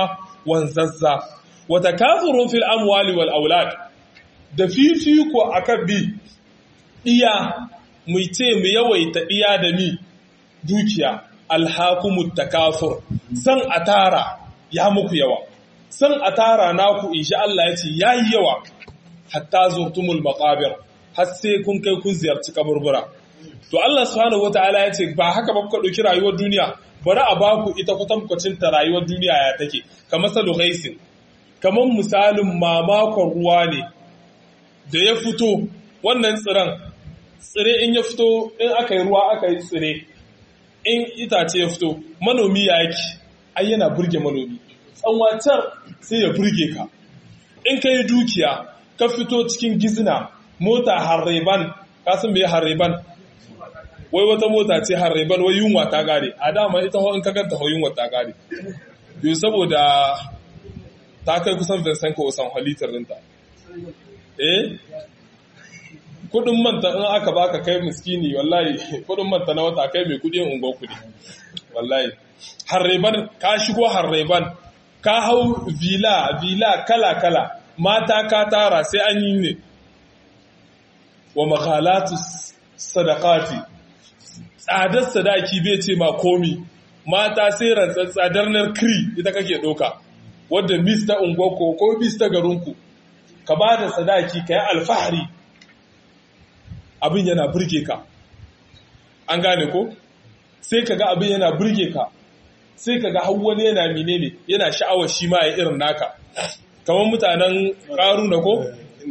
wanzazza wa takathurun fil amwali wal aulad da fifiko akan bi iya mu ce mu yawaita iya da mi dukiya alhakumut takafur san atara ya muku yawa san atara naku insha Allah yace yayi yawa hatta zurtumul maqabir har sai kun kai kun ziyarci kaburbura to Allah subhanahu wataala yace ba haka ba kuka dauki rayuwar duniya bari a baku ita kwatankwacin ta rayuwar duniya ya take kamar salu ghaisin kamar misalin mamakon ruwa ne da ya fito wannan tsiran tsire in ya fito in aka yi ruwa aka yi tsire in itace ya fito manomi ya yake ai yana burge manomi tsanwacar sai ya burge ka in ka yi dukiya ka fito cikin gizina mota harreban kasan mai harreban wai wata mota ce harreban wai yunwa ta gare a dama ita in ka ganta hau yunwa ta gare yau saboda ta kai kusan vincent ko san halittar ɗinta eh kudin manta in aka baka kai miskini wallahi kudin manta na wata kai mai kudi ungo kudi wallahi harreban ka shigo harreban ka hau vila vila kala kala mata ka tara sai an yi ne wa makhalatu sadaqati tsadar sadaki bai ce ma komi mata sai rantsar tsadar nar kri ita kake doka wadda mis ta unguwarku ko mis ta garinku ka ba da sadaki ka yi alfahari abin yana burge ka an gane ko sai ka ga abin yana burge ka sai ka ga wani yana menene yana sha'awar shi ma ya irin naka kamar mutanen ƙaru na ko?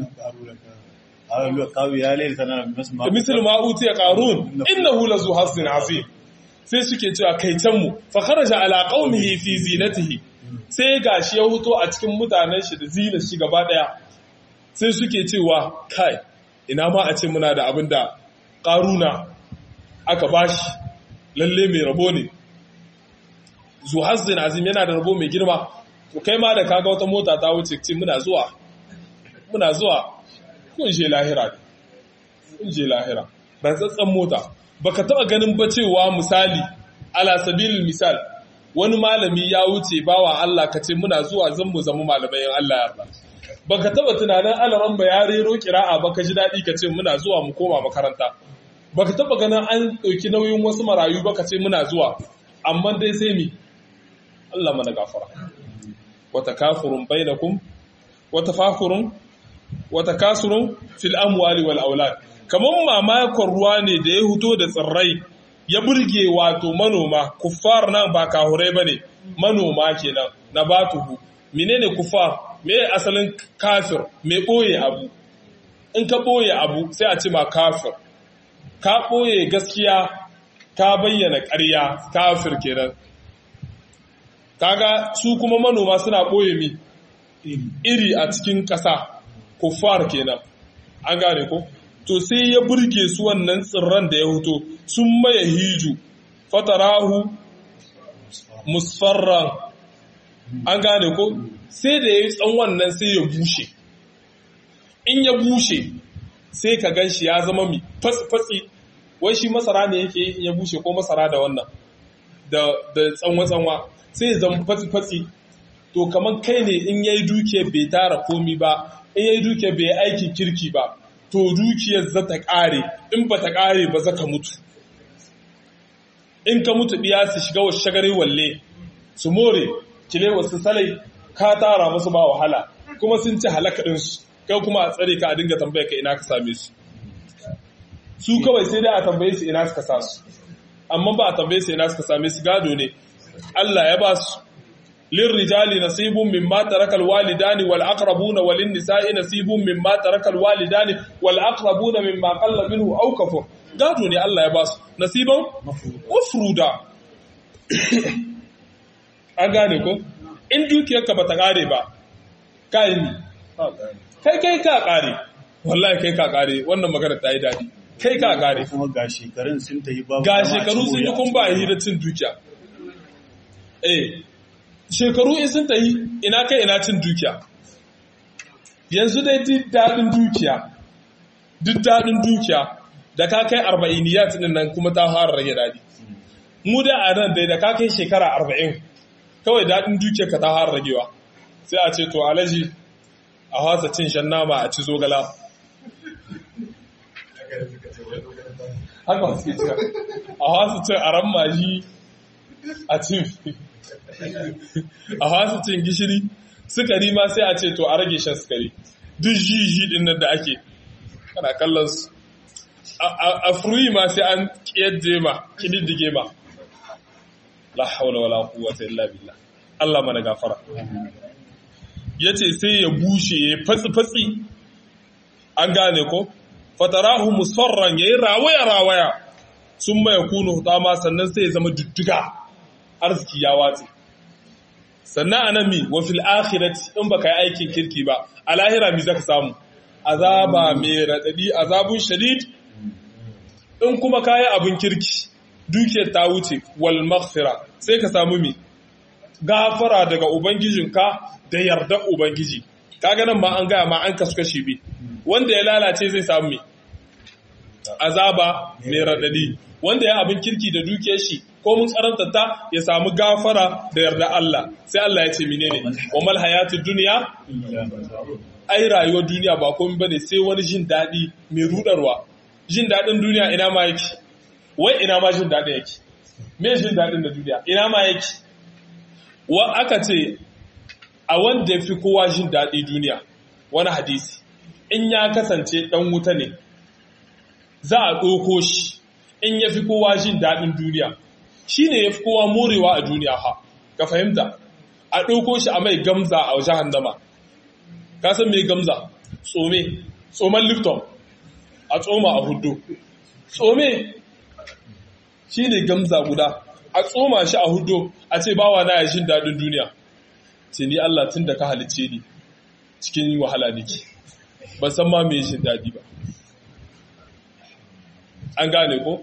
misal ma'uti ya ƙarun inna hula zu hassin azim sai suke cewa kai canmu fa kharaja ala qaumihi fi zinatihi sai gashi ya huto a cikin mutanen shi da zinar shi gaba daya sai suke cewa kai ina ma a ce muna da abin da ƙaruna aka bashi lalle mai rabo ne zuhazzin azim yana da rabo mai girma to kai ma da kaga wata mota ta wuce ce muna zuwa muna zuwa kun je lahira kun je lahira rantsatsen mota baka taba ganin ba cewa misali ala sabilil misal wani malami ya wuce bawa Allah ka ce muna zuwa zan mu zama malamai Allah ya yarda baka taba tunanin alaran ba ya rero kira'a baka ji daɗi ka ce muna zuwa mu koma makaranta baka taba ganin an ɗauki nauyin wasu marayu baka ce muna zuwa amma dai sai mi Allah mana gafara wata kafurun bainakum wata fakurun wata kasurun fil amwali wal aulad kaman mamakon ruwa ne da ya huto da tsirrai ya burge wato manoma kuffar nan ba kahurai bane manoma kenan na batuhu menene kuffar me asalin kafir me ɓoye abu in ka ɓoye abu sai a ce ma kafir ka ɓoye gaskiya ka bayyana ƙarya kafir kenan kaga su kuma manoma suna ɓoye mi iri a cikin ƙasa kuffar kenan an gane ko to sai ya burge su wannan tsirran da ya hoto sun maye hiju fatarahu musfarran an gane ko sai da ya yi tsawon nan sai ya bushe in ya bushe sai ka gan shi ya zama mi fatsi wai shi masara ne yake in ya bushe ko masara da wannan da tsanwa-tsanwa sai ya zama fatsi to kamar kai ne in ya yi dukiyar bai tara komi ba in ya yi dukiyar bai aikin kirki ba to dukiyar za ta ƙare in ba ta ƙare ba za ka mutu in ka mutu biya su shiga wasu shagari walle su more kile wasu salai ka tara musu ba wahala kuma sun ci halaka ɗinsu kai kuma a tsare ka a dinga tambaya ka ina ka same su su kawai sai dai a tambaye su ina suka sa su amma ba a tambaye su ina suka same su gado ne Allah ya ba su lirrijali nasibun mimma taraka alwalidani wal aqrabuna walin nisa'i nasibun mimma taraka alwalidani wal aqrabuna mimma qalla minhu aw kafur gado ne Allah ya ba su nasiban mafruda an gane ko in dukiyarka ba ta ƙare ba kai ni kai kai ka ƙare wallahi kai ka ƙare wannan magana ta yi daɗi kai ka ƙare kuma ga shekarun sun ta yi babu ga shekaru sun yi kun ba a hira cin dukiya eh shekaru in sun ta yi ina kai ina cin dukiya yanzu dai duk daɗin dukiya duk daɗin dukiya da ka kai arba'iniyat ɗin nan kuma ta fara rage daɗi mu da a nan dai da ka kai shekara arba'in kawai daɗin dukiyarka ta fara ragewa sai a ce to alaji a hasa cin shan nama a ci zogala haka suke cika a hasa cin aran maji a cin a hasa cin gishiri sukari ma sai a ce to a rage shan sukari duk jiji din nan da ake kana kallon su a fruyi ma sai an kiyadde ma kididdige ma la haula wala quwwata illa billah Allah mana gafara yace sai ya bushe ya fatsi fatsi an gane ko fatarahu musfarran yayi rawaya rawaya summa yakunu hutama sannan sai ya zama dudduga arziki ya watsi sannan anan mi wa fil akhirati in baka yi aikin kirki ba a lahira mi zaka samu azaba mai radadi azabun shadid in kuma kayi abin kirki dukiyar ta wuce wal maghfira sai ka samu mi gafara daga ubangijinka da yarda ubangiji kaga nan ma an gaya ma an kasu kashi bi wanda ya lalace zai samu mi azaba mai radadi wanda ya abin kirki da dukiyar shi ko mun tsaranta ta ya samu gafara da yarda Allah sai Allah ya ce menene wa mal hayatud dunya ai rayuwar duniya ba komai bane sai wani jin dadi mai rudarwa jin dadin duniya ina ma yake wai ina ma jin dadin yake me jin dadin da duniya ina ma yake wa aka ce a wanda fi kowa jin dadi duniya wani hadisi in ya kasance dan wuta ne za a ɗauko shi in ya fi kowa jin daɗin duniya shi ne ya fi kowa morewa a duniya ha ka fahimta a ɗauko shi a mai gamza a jahannama ka san mai gamza tsome tsoman lifton a tsoma a hudu tsome shi ne gamza guda a tsoma shi a hudu a ce bawa na ya jin daɗin duniya ce ni Allah tun da ka halice ni cikin wahala nake ban san ma mai jin daɗi ba an gane ko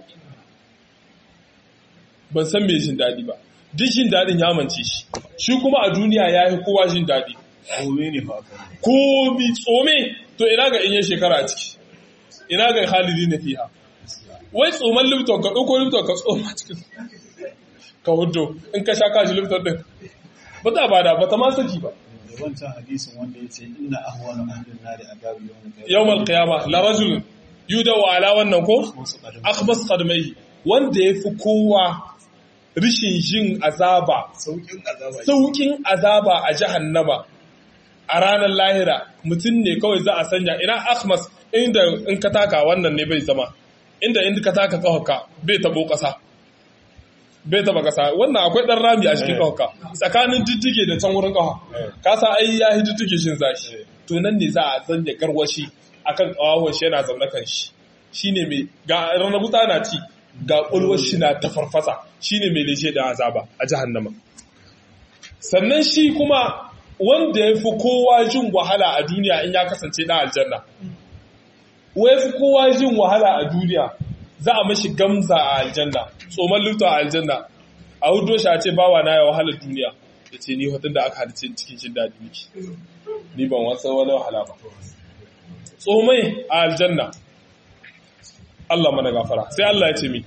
ban san mai jin daɗi ba duk jin daɗin ya mance shi shi kuma a duniya ya yi kowa jin daɗi Kome ne fa aka ko bi tsome to ina ga in yi shekara a ciki ina ga halili na fiha wai tsoman lifton ka ɗauko lifton ka tsoma cikin ka hudu in ka sha kashi lifton ɗin ba ta bada ba ta ma saki ba da wancan hadisin wanda ya ce inna ahwanu ahlin nari adabu yawm yawmal qiyama la rajul yudawu ala wannan ko akhbas qadmai wanda yafi kowa rishin jin azaba saukin azaba saukin azaba a jahannama a ranar lahira mutum ne kawai za a sanya ina akhmas inda in ka taka wannan ne bai zama inda in ka taka kawaka bai tabo kasa bai taba kasa wannan akwai dan rami a cikin kawaka tsakanin diddige da can wurin kawa ka sa ai ya hi diddige shin zashi to nan ne za a sanya garwashi akan kawawon shi yana zaune kan shi shine mai ga ranar wuta na ci ga ƙulwar shi na ta farfasa shine mai leshe da azaba a jahannama sannan shi kuma wanda ya fi kowa jin wahala a duniya in ya kasance na aljanna wai fi kowa jin wahala a duniya za a mashi gamza a aljanna tsoman lufta a aljanna a hudo shi a ce bawa na ya wahala duniya ya ce ni hotun da aka halice cikin jin daɗi miki ni ban wasan wani wahala ba tsomai a aljanna Allah mana gafara sai Allah ya ce mi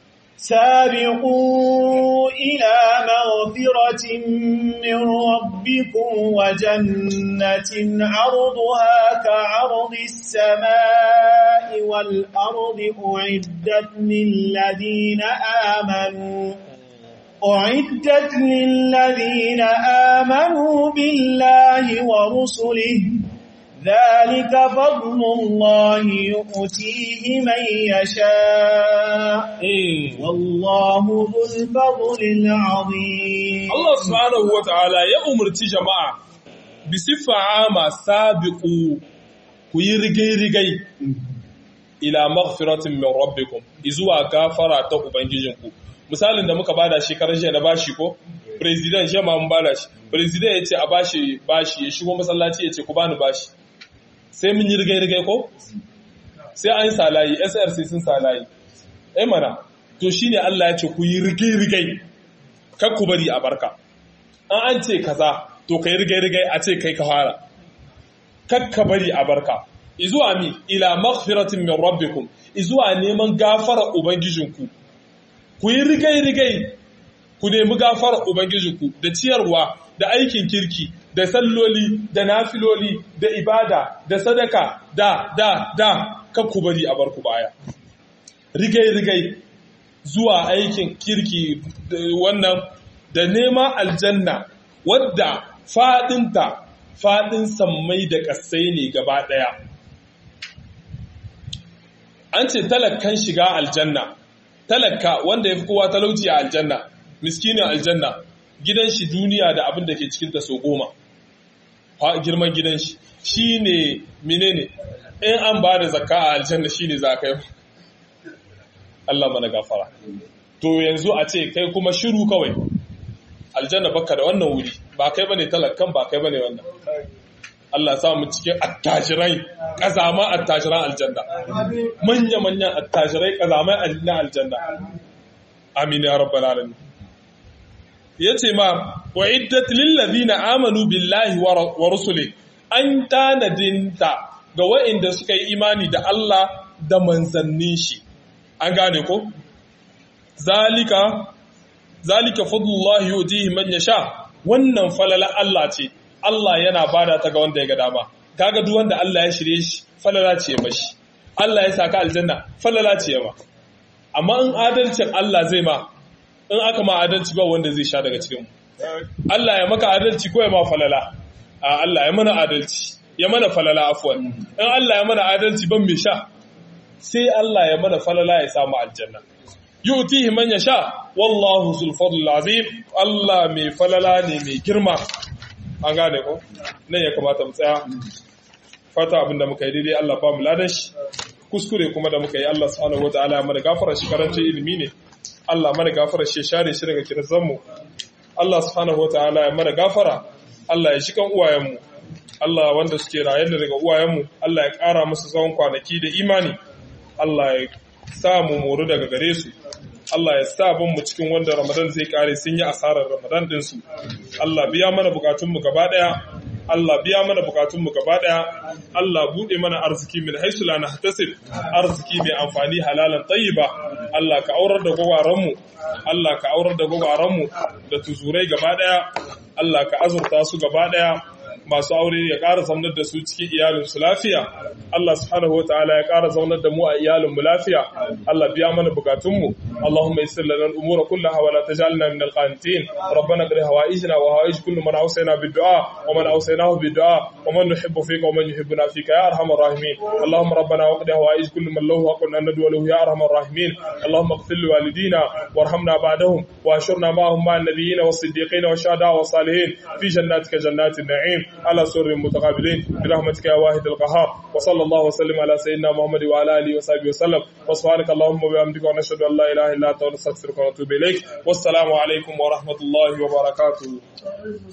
سابقوا إلى مغفرة من ربكم وجنة عرضها كعرض السماء والأرض أعدت للذين آمنوا أعدت للذين آمنوا بالله ورسله ذلك فضل الله يؤتيه من يشاء والله ذو الفضل العظيم Allah subhanahu wa ta'ala ya umarci jama'a bi siffa ama sabiqu ku yi rigai-rigai ila maghfiratin min rabbikum izuwa gafara ta ubangijinku misalin da muka bada shekarar jiya na bashi ko president shi ma mun bada shi president yace a bashi bashi ya shigo masallaci yace ku bani bashi sai mun yi rigai-rigai ko sai an salayi SRC sun salayi eh mana to shine Allah ya ce ku yi rigai-rigai kar ku bari a barka an an ce kaza to kai rigai-rigai a ce kai ka fara kar ka bari a barka izuwa mi ila maghfiratin min rabbikum izuwa neman gafara ubangijinku ku yi rigai-rigai ku nemi gafarar ubangijinku da ciyarwa da aikin kirki da salloli da nafiloli da ibada da sadaka da da da kan ku bari a barku baya rigai rigai zuwa aikin kirki wannan da neman aljanna wadda fadinta fadin sammai da kasai ne gaba daya an ce talakkan shiga aljanna talakka wanda ya fi kowa talauci a aljanna miskinin aljanna gidan shi duniya da abin da ke cikinta so goma girman gidan shi shi ne menene in an ba da zakka a aljanna shi ne za ka yi Allah mana gafara to yanzu a ce kai kuma shiru kawai aljanna baka da wannan wuri ba kai bane talakkan ba kai bane wannan Allah sa mu cikin attajirai kazama attajiran aljanna manya manyan attajirai kazamai na aljanna amin ya rabbal alamin yace ma wa iddat lil ladina amanu billahi wa rusuli an tanadinta ga wa'inda suka yi imani da Allah da manzannin shi an gane ko zalika zalika fadlullahi yutihi man yasha wannan falala Allah ce Allah yana bada ta ga wanda ya ga dama kaga duk wanda Allah ya shirye shi falala ce mashi Allah ya saka aljanna falala ce ma amma in adalcin Allah zai ma in aka ma adalci ba wanda zai sha daga cikin Allah ya maka adalci ko ya ma falala a Allah ya mana adalci ya mana falala afwan in Allah ya mana adalci ban me sha sai Allah ya mana falala ya samu aljanna yu'tihi man yasha wallahu zul fadl azim Allah mai falala ne mai girma an gane ko nan ya kamata mu tsaya fata abinda muka yi daidai Allah ba mu ladan shi kuskure kuma da muka yi Allah subhanahu wataala ya mana gafara shi karancin ilimi ne Allah mana gafara shi share shi daga kirzan mu Allah subhanahu wataala ya mana gafara Allah ya shi kan uwayen mu Allah wanda suke raye daga uwayen mu Allah ya kara musu tsawon kwanaki da imani Allah ya sa mu moru daga gare su Allah ya sa mu cikin wanda Ramadan zai kare sun yi asarar Ramadan din su Allah biya mana bukatun mu gaba daya Allah biya mana bukatunmu gaba daya Allah bude mana arziki min haisu la nahtasib arziki mai amfani halalan tayyiba Allah ka aurar da gwagwaranmu Allah ka aurar da gwagwaranmu da tuzurai gaba daya Allah ka azurta su gaba daya masu aure ya ƙara zaunar da su cikin iyalinsu lafiya Allah subhanahu wa ta'ala ya ƙara zaunar da mu a iyalinmu lafiya Allah biya mana bukatunmu Allahumma yassir lana al-umura kullaha wa la taj'alna min al-qanitin rabbana qri hawaijna wa hawaij kullu man awsayna bid-du'a wa man awsaynahu bid-du'a wa man nuhibbu fika wa man yuhibbuna fika ya arhamar rahimin Allahumma rabbana wa qri hawaij kullu man lahu haqqun an nad'u lahu ya arhamar rahimin Allahumma ighfir li walidina warhamna ba'dahum wa ashurna ma'ahum ma'an nabiyyin was-siddiqin wash-shuhada'i was-salihin fi jannatika jannatin na'im على سر متقابلين برحمتك يا واحد القهار وصلى الله وسلم على سيدنا محمد وعلى اله وصحبه وسلم وسبحانك اللهم وبحمدك ونشهد ان لا اله الا انت ونستغفرك ونتوب اليك والسلام عليكم ورحمه الله وبركاته